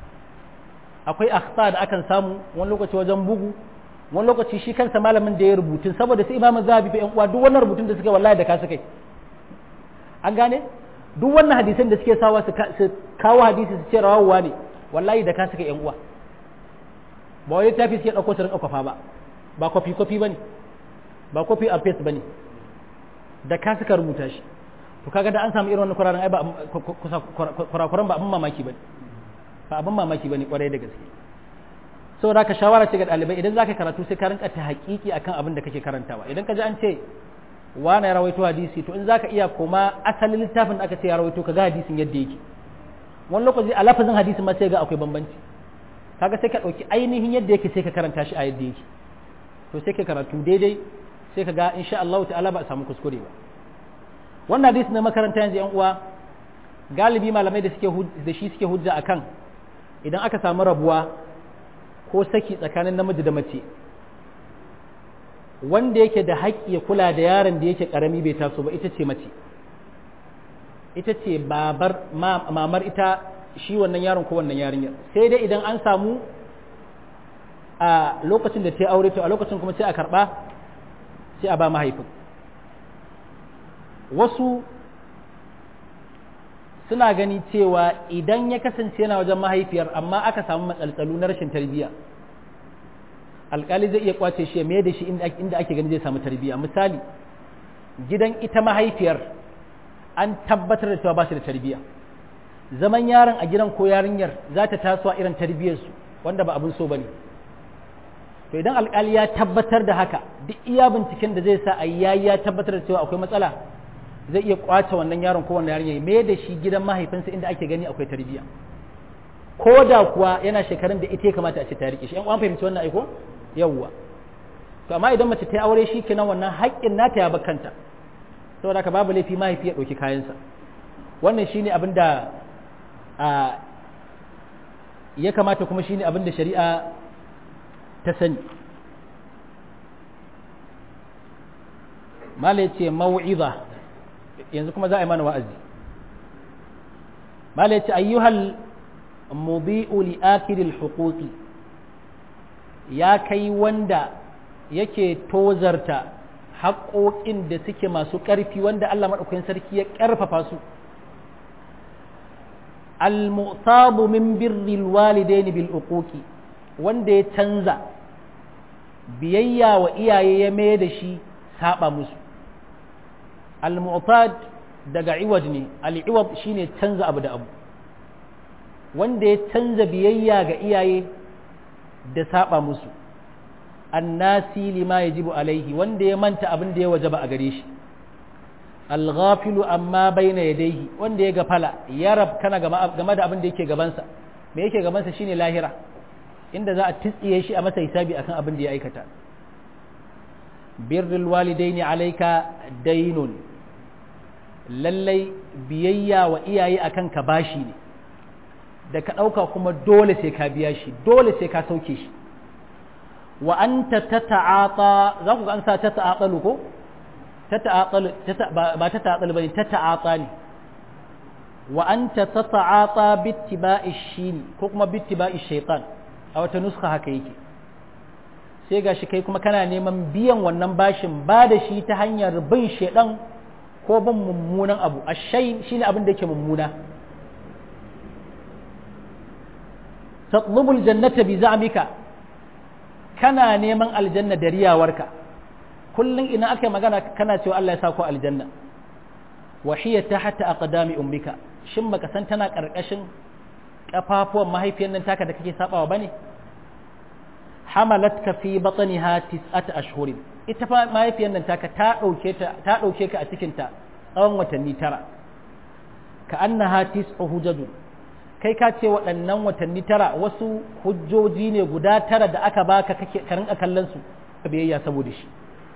akwai akhta da akan samu wani lokaci wajen bugu wani lokaci shi kansa malamin da ya rubutun saboda sai imamin zahabi fa yan uwa duk wannan rubutun da suka wallahi da ka suka an gane duk wannan hadisan da suke sawa su kawo hadisi su ce rawawa ne wallahi da ka suka yan uwa ba wai littafi suke ɗauko su rinka kwafa ba ba kwafi kwafi ba ne ba copy and paste bane da ka suka rubuta shi to kaga da an samu irin wannan kuraran ai ba kurakuran ba abin mamaki bane ba abin mamaki bane kwarai da gaske saboda ka shawara ce ga dalibai idan zaka karatu sai ka rinka ta hakiki akan abin da kake karantawa idan ka ji an ce wani ya rawaito hadisi to in zaka iya koma asalin littafin da aka ce ya rawaito ka ga hadisin yadda yake wani lokaci a lafazin hadisin ma sai ga akwai bambanci kaga sai ka dauki ainihin yadda yake sai ka karanta shi a yadda yake to sai ka karatu daidai sai ka ga insha Allah ta'ala ba a samu kuskure ba wannan hadisi na makaranta yanzu yan uwa galibi malamai da suke da shi suke hujja akan idan aka samu rabuwa ko saki tsakanin namiji da mace wanda yake da haƙƙi ya kula da yaron da yake ƙarami bai taso ba ita ce mace ita ce babar mamar ita shi wannan yaron ko wannan yarinyar sai dai idan an samu a lokacin da ta yi aure to a lokacin kuma sai a karɓa sai a ba mahaifin wasu suna gani cewa idan ya kasance yana wajen mahaifiyar amma aka samu matsaltsalu na rashin tarbiyya alkali zai iya kwace shi mai da shi inda ake gani zai samu tarbiyya misali gidan ita mahaifiyar an tabbatar da cewa ba shi da tarbiyya zaman yaron a gidan ko yarinyar za ta taso a irin tarbiyyarsu wanda ba abin so ba ne to idan alkali ya tabbatar da haka duk iya binciken da zai sa a yayi ya tabbatar da cewa akwai matsala zai iya kwace wannan yaron ko wannan yarinya me da shi gidan mahaifinsa inda ake gani akwai tarbiyya ko da kuwa yana shekarun da ita ya kamata a ce ta rike shi yan uwan fahimci wannan aiko yawwa to amma idan mace ta yi aure shi kenan wannan haƙƙin nata ya bakanta saboda haka babu laifi mahaifi ya ɗauki kayansa wannan shine abin da ya kamata kuma shine abin da shari'a ta sani mala ya ce mau'iza yanzu kuma za a yi mana wa'azi mala ya ce ayyuhal mubi'u li akiril huquqi ya kai wanda yake tozarta haƙoƙin da suke masu ƙarfi wanda Allah maɗaukakin sarki ya ƙarfafa su al-mu'tabu min birril walidaini bil uquqi wanda ya canza biyayya wa iyaye ya mai da shi saba musu al-mu'tad daga iwad ne al-iwad shine canza abu da abu wanda ya canza biyayya ga iyaye da saba musu annasi lima yajibu alaihi wanda ya manta abin da ya wajaba a gare shi alghafilu amma baina yadayhi wanda ya gafala ya rabkana game da abin da yake gabansa me yake gabansa shine lahira inda za a tsiye shi a masa hisabi akan abin da ya aikata birrul walidaini alayka dainun lallai biyayya wa iyaye akan ka bashi ne da ka ɗauka kuma dole sai ka biya shi dole sai ka sauke shi wa anta tata'ata za ku ga an sa tata'atalu ko tata'atalu ba tata'atalu bane tata'ata ne wa anta tata'ata bittiba'i shini ko kuma bittiba'i shaytan a wata nuska haka yake sai gashi kai kuma kana neman biyan wannan bashin ba da shi ta hanyar bin shaidan ko bin mummunan abu ashai shine abin da yake mummuna tatlubul jannata bi za'mika kana neman aljanna da riyawarka kullum ina aka magana kana cewa Allah ya sa ku aljanna wa hiya tahta aqdami ummika shin baka san tana karkashin kafafuwan mahaifiyar nan taka da kake sabawa bane hamalatka fi batniha tis'ata ashhurin ita fa mahaifiyar nan taka ta dauke ta ta dauke ka a cikin ta tsawon watanni tara ka annaha tis'u hujajun kai ka ce waɗannan watanni tara wasu hujjoji ne guda tara da aka baka kake ka rinka kallon su ka biyayya saboda shi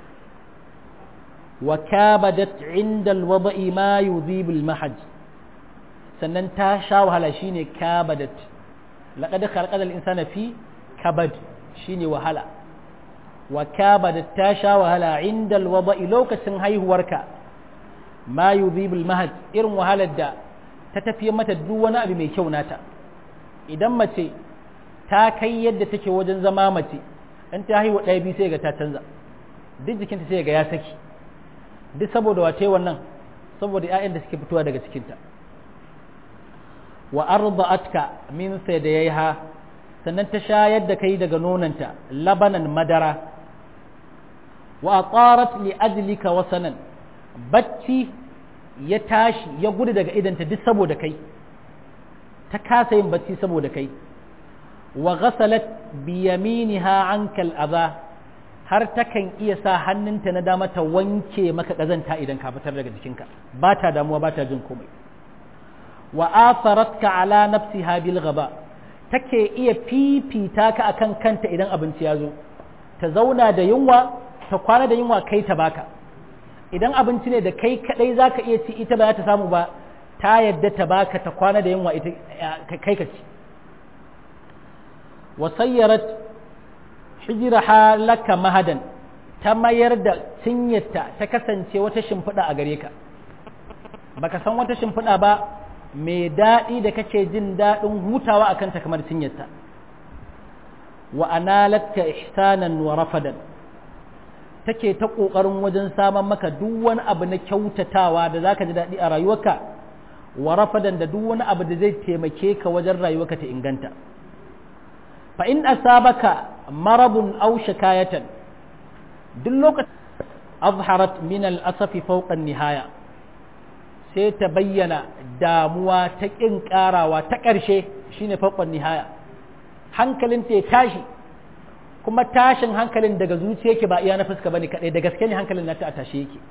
wa kabadat inda alwada'i ma yudhibul mahaj sannan ta sha wahala shine kabadat laqad khalaqal insana fi kabad shine wahala wa kabadat ta sha wahala inda alwada'i lokacin haihuwarka ma yudhibul mahaj irin wahalar da ta tafiye mata duk wani abu mai kyau nata idan mace ta kai yadda take wajen zama mace in ta haihu ɗaya biyu sai ga ta canza duk jikinta sai ga ya saki duk saboda wace wannan saboda 'ya'yan da suke fitowa daga cikinta wa arda'atka min sayyiha sannan ta shayar da kai daga nonanta labanan madara wa atarat li ajlika wasanan bacci ya tashi ya gudu daga idanta duk saboda kai ta kasa yin bacci saboda kai wa ghasalat bi yaminiha ankal adha har takan iya sa hannunta na dama ta wanke maka kazanta idan ka fitar daga jikinka ba ta damuwa ba ta jin komai wa atharatka ala nafsiha bil ghaba take iya fifita ka akan kanta idan abinci ya zo ta zauna da yunwa ta kwana da yunwa kai ta baka idan abinci ne da kai kadai za ka iya ci ita ba za ta samu ba ta yadda ta baka ta kwana da yunwa ita kai ka ci wasayyarat hijiraha laka mahadan ta mayar da cinyarta ta kasance wata shimfiɗa a gare ka baka san wata shimfiɗa ba mai daɗi da kake jin daɗin hutawa a kanta kamar cinyarta wa analatka ihsanan wa rafadan take ta ƙoƙarin wajen saman maka duk wani abu na kyautatawa da zaka ji daɗi a rayuwarka wa rafadan da duk wani abu da zai taimake ka wajen rayuwarka ta inganta fa in asabaka maradun aw shikayatan duk lokacin azharat min al-asafi fawqa nihaya sai ta bayyana damuwa ta ƙin ƙarawa ta ƙarshe shine fawqa nihaya hankalin ta ya tashi kuma tashin hankalin daga zuciya yake ba iya na fuska bane kadai da gaske ne hankalin nata a tashe yake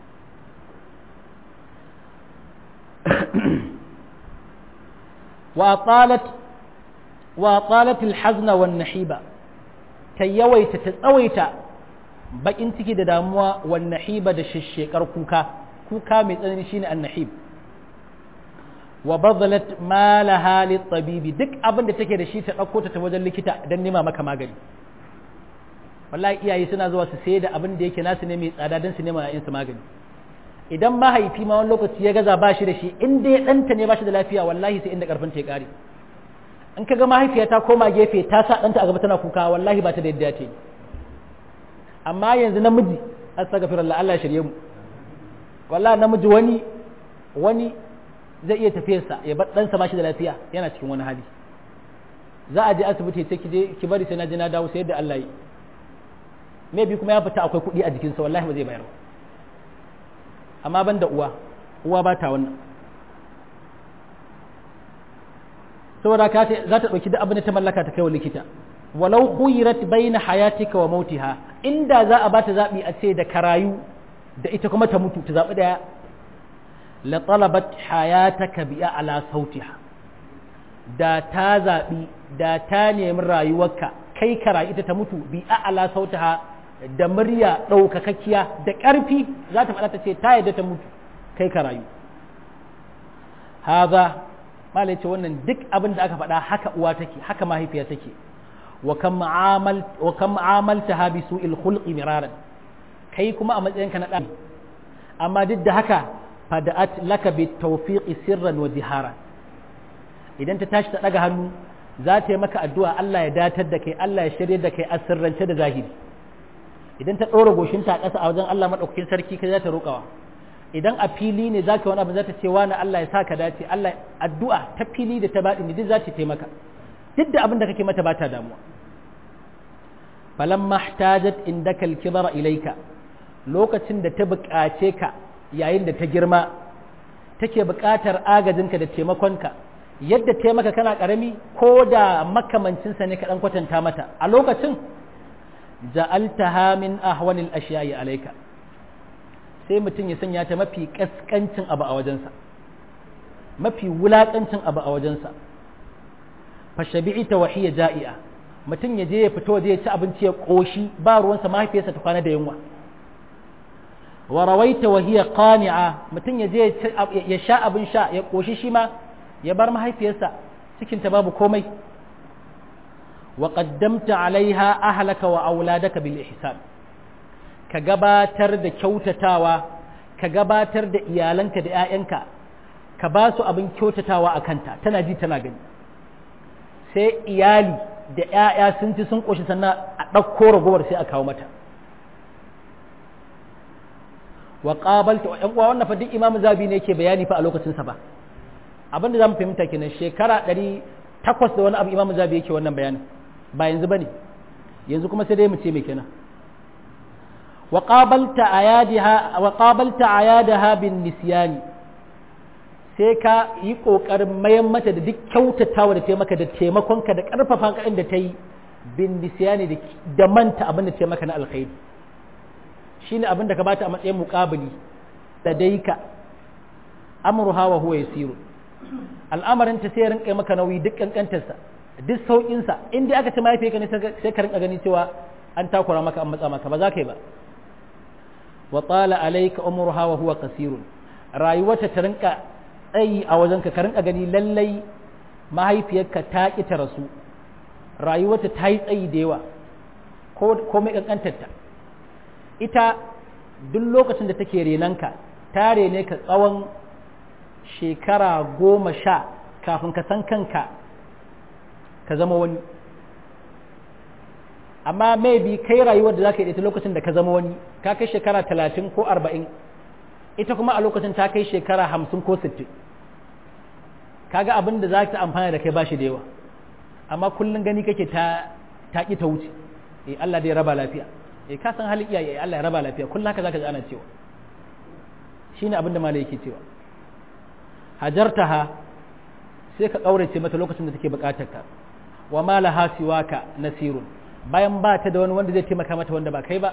wa qalat wa qalat al-hazna wan nahiba ta yawaita ta tsawaita bakin ciki da damuwa wan nahiba da shishshekar kuka kuka mai tsanani shine annahib wa badalat malaha tabibi duk abin da take da shi ta dauko ta wajen likita dan nema maka magani wallahi iyaye suna zuwa su sayar da abin da yake nasu ne mai tsada dan su nema yayin su magani idan mahaifi ma wani lokaci ya gaza ba shi da shi in dai ɗanta ne ba shi da lafiya wallahi sai inda karfin ta ya kare in kaga mahaifiya ta koma gefe ta sa ɗanta a gaba tana kuka wallahi ba ta da yadda ta yi amma yanzu namiji astaghfirullah Allah ya shirye mu wallahi namiji wani wani zai iya tafiyarsa ya bar ɗansa ba shi da lafiya yana cikin wani hali za a je asibiti sai ki je ki bari sai na je na dawo sai yadda Allah yi me bi kuma ya fita akwai kuɗi a jikinsa wallahi ba zai bayar amma ban da uwa uwa ba ta wannan saboda ka za ta ɗauki duk abin da ta mallaka ta kai wa likita walau khuyirat baina hayatika wa mautiha inda za a bata zabi a ce da karayu da ita kuma ta mutu ta zabi daya la talabat hayataka bi ala sautiha da ta zabi da ta nemi rayuwarka kai karayu ita ta mutu bi ala sautiha da murya ɗaukakakkiya da ƙarfi za ta faɗa ta ce ta yadda ta mutu kai karayu haza malai ce wannan duk abin da aka faɗa haka uwa take haka mahaifiya take wa kan ma'amalta ha bi su'il khulqi miraran kai kuma a matsayinka na ɗan amma duk da haka fada'at laka bi tawfiqi sirran wa jihara idan ta tashi ta daga hannu za ta yi maka addu'a Allah ya datar da kai Allah ya shirye da kai a sirrance da zahiri idan ta ɗora goshinta a ƙasa a wajen Allah maɗaukakin sarki kai za ta roƙawa idan a fili ne za ka wani abu za ta ce wani Allah ya sa ka dace Allah addu'a ta fili da ta baɗi duk za ta taimaka duk da abin da kake mata ba ta damuwa falamma ihtajat indaka al-kibara ilayka lokacin da ta buƙace ka yayin da ta girma take buƙatar agajinka da taimakonka yadda taimaka kana ƙarami ko da makamancinsa ne ka ɗan kwatanta mata a lokacin ja'altaha min ahwanil ashiya'i alayka sai mutum ya sanya ta mafi kaskancin abu a wajensa mafi wulakancin abu a wajensa fa shabi'ita wa hiya ja'i'a mutum ya je ya fito waje ya ci abinci ya koshi ba ruwansa mahaifiyarsa ta kwana da yunwa wa rawaita wa hiya qani'a mutum ya je ya sha abin sha ya koshi shi ma ya bar mahaifiyarsa cikin ta babu komai وقدمت عليها أهلك وأولادك بالإحسان كجباتر دا كوتتاوا كجباتر دا إيالنك دا آيانك كباسو أبن كوتتاوا أكنتا تناجي تناجي sai iyali da ‘ya'ya sun ci sun ƙoshi sannan a ɗauko ragowar sai a kawo mata wa ƙabalta ‘yan uwa wannan fa duk imamu zabi ne ke bayani fa a lokacinsa ba abinda za mu fahimta kenan shekara ɗari takwas da wani abu imamu zabi yake wannan bayanin ba yanzu ba ne yanzu kuma sai dai mu ce mai kenan wa qabalta ayadaha bin nisyani sai ka yi kokarin mayan mata da duk kyautatawa da taimaka da taimakonka da karfafa ka da ta yi bin nisyani da manta abin da taimaka na alkhairi shine abin da ka bata a matsayin muqabili da daika amruha wa huwa yasiru al'amarin ta sai rinka maka nauyi duk kankantarsa duk sauƙinsa in dai aka ce mahaifiyarka ne sai ka rinka gani cewa an takura maka an matsa maka ba za ka yi ba wa tsala alaika umruha wa huwa kasirun rayuwarta ta rinka tsayi a wajenka ka rinka gani lallai mahaifiyarka ta ki ta rasu rayuwarta ta yi tsayi da yawa ko mai kankantarta ita duk lokacin da take renanka ta rene ka tsawon shekara goma sha kafin ka san kanka ka zama wani amma maybe kai rayuwar da za ka yi ita lokacin da ka zama wani ka kai shekara talatin ko arba'in ita kuma a lokacin ta kai shekara hamsin ko sittin kaga abin da za ta amfana da kai ba shi da yawa amma kullum gani kake ta ta ki ta wuce eh Allah dai raba lafiya eh ka san halin iyaye Allah ya raba lafiya kullum haka zaka ji ana cewa shine abin da malai yake cewa hajartaha sai ka kaurace mata lokacin da take bukatar ka wa ma laha siwaka nasirun bayan ba ta da wani wanda zai taimaka mata wanda ba kai ba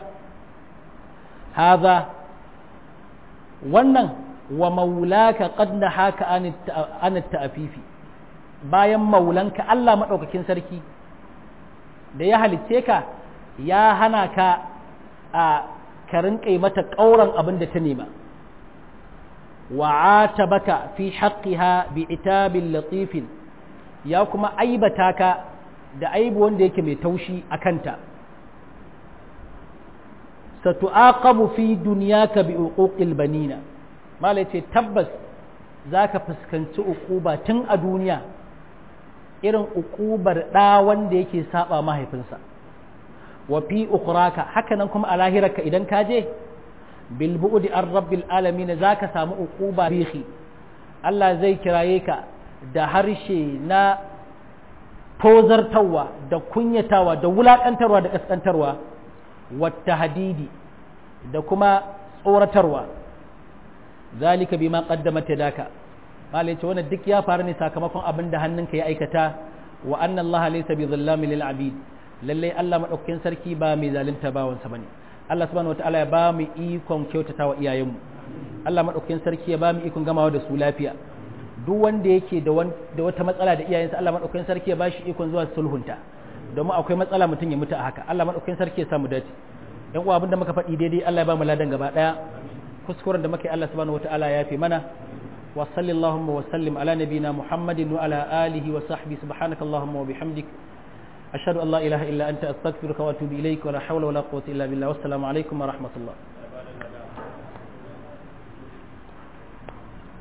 haza wannan wa maulaka qad nahaka an ta'afifi bayan maulanka Allah madaukakin sarki da ya halicce ka ya hana ka a ka rinƙa mata ƙauran abin da ta nema wa atabaka fi haqqiha bi itabin latifin ya kuma aibata ka da aibu wanda yake mai taushi a kanta satu'aqabu fi dunyaka bi uquqil banina mala ce tabbas zaka fuskanci uquba tun a duniya irin uqubar da wanda yake saba mahaifinsa wa fi ukhraka hakanan kuma a lahirarka idan ka je bil bu'di ar rabbil alamin zaka samu uquba bihi Allah zai kiraye ka da harshe na tozartarwa da kunyatawa da wulakantarwa da kaskantarwa wata hadidi da kuma tsoratarwa zalika bima qaddamat yadaka malai ce wannan duk ya faru ne sakamakon abin da hannunka ya aikata wa anna Allah laysa bi dhallamin lil abid lalle Allah madaukakin sarki ba mai zalunta bawansa bane Allah subhanahu wataala ya ba mu ikon kyautatawa iyayenmu Allah madaukakin sarki ya ba mu ikon gamawa da su lafiya duk wanda yake da wata matsala da iyayensa Allah madaukakin sarki ya ba shi ikon zuwa sulhunta domin akwai matsala mutum ya mutu a haka Allah madaukakin sarki ya samu dace yan uwa abinda muka faɗi daidai Allah ya ba mu ladan gaba daya kuskuren da muke Allah subhanahu wataala ya fi mana wa sallallahu wa sallim ala nabina muhammadin wa ala alihi wa sahbihi subhanaka allahumma wa bihamdik ashhadu an la ilaha illa anta astaghfiruka wa atubu ilaik wa la hawla wa la quwwata illa billah wassalamu alaikum wa rahmatullah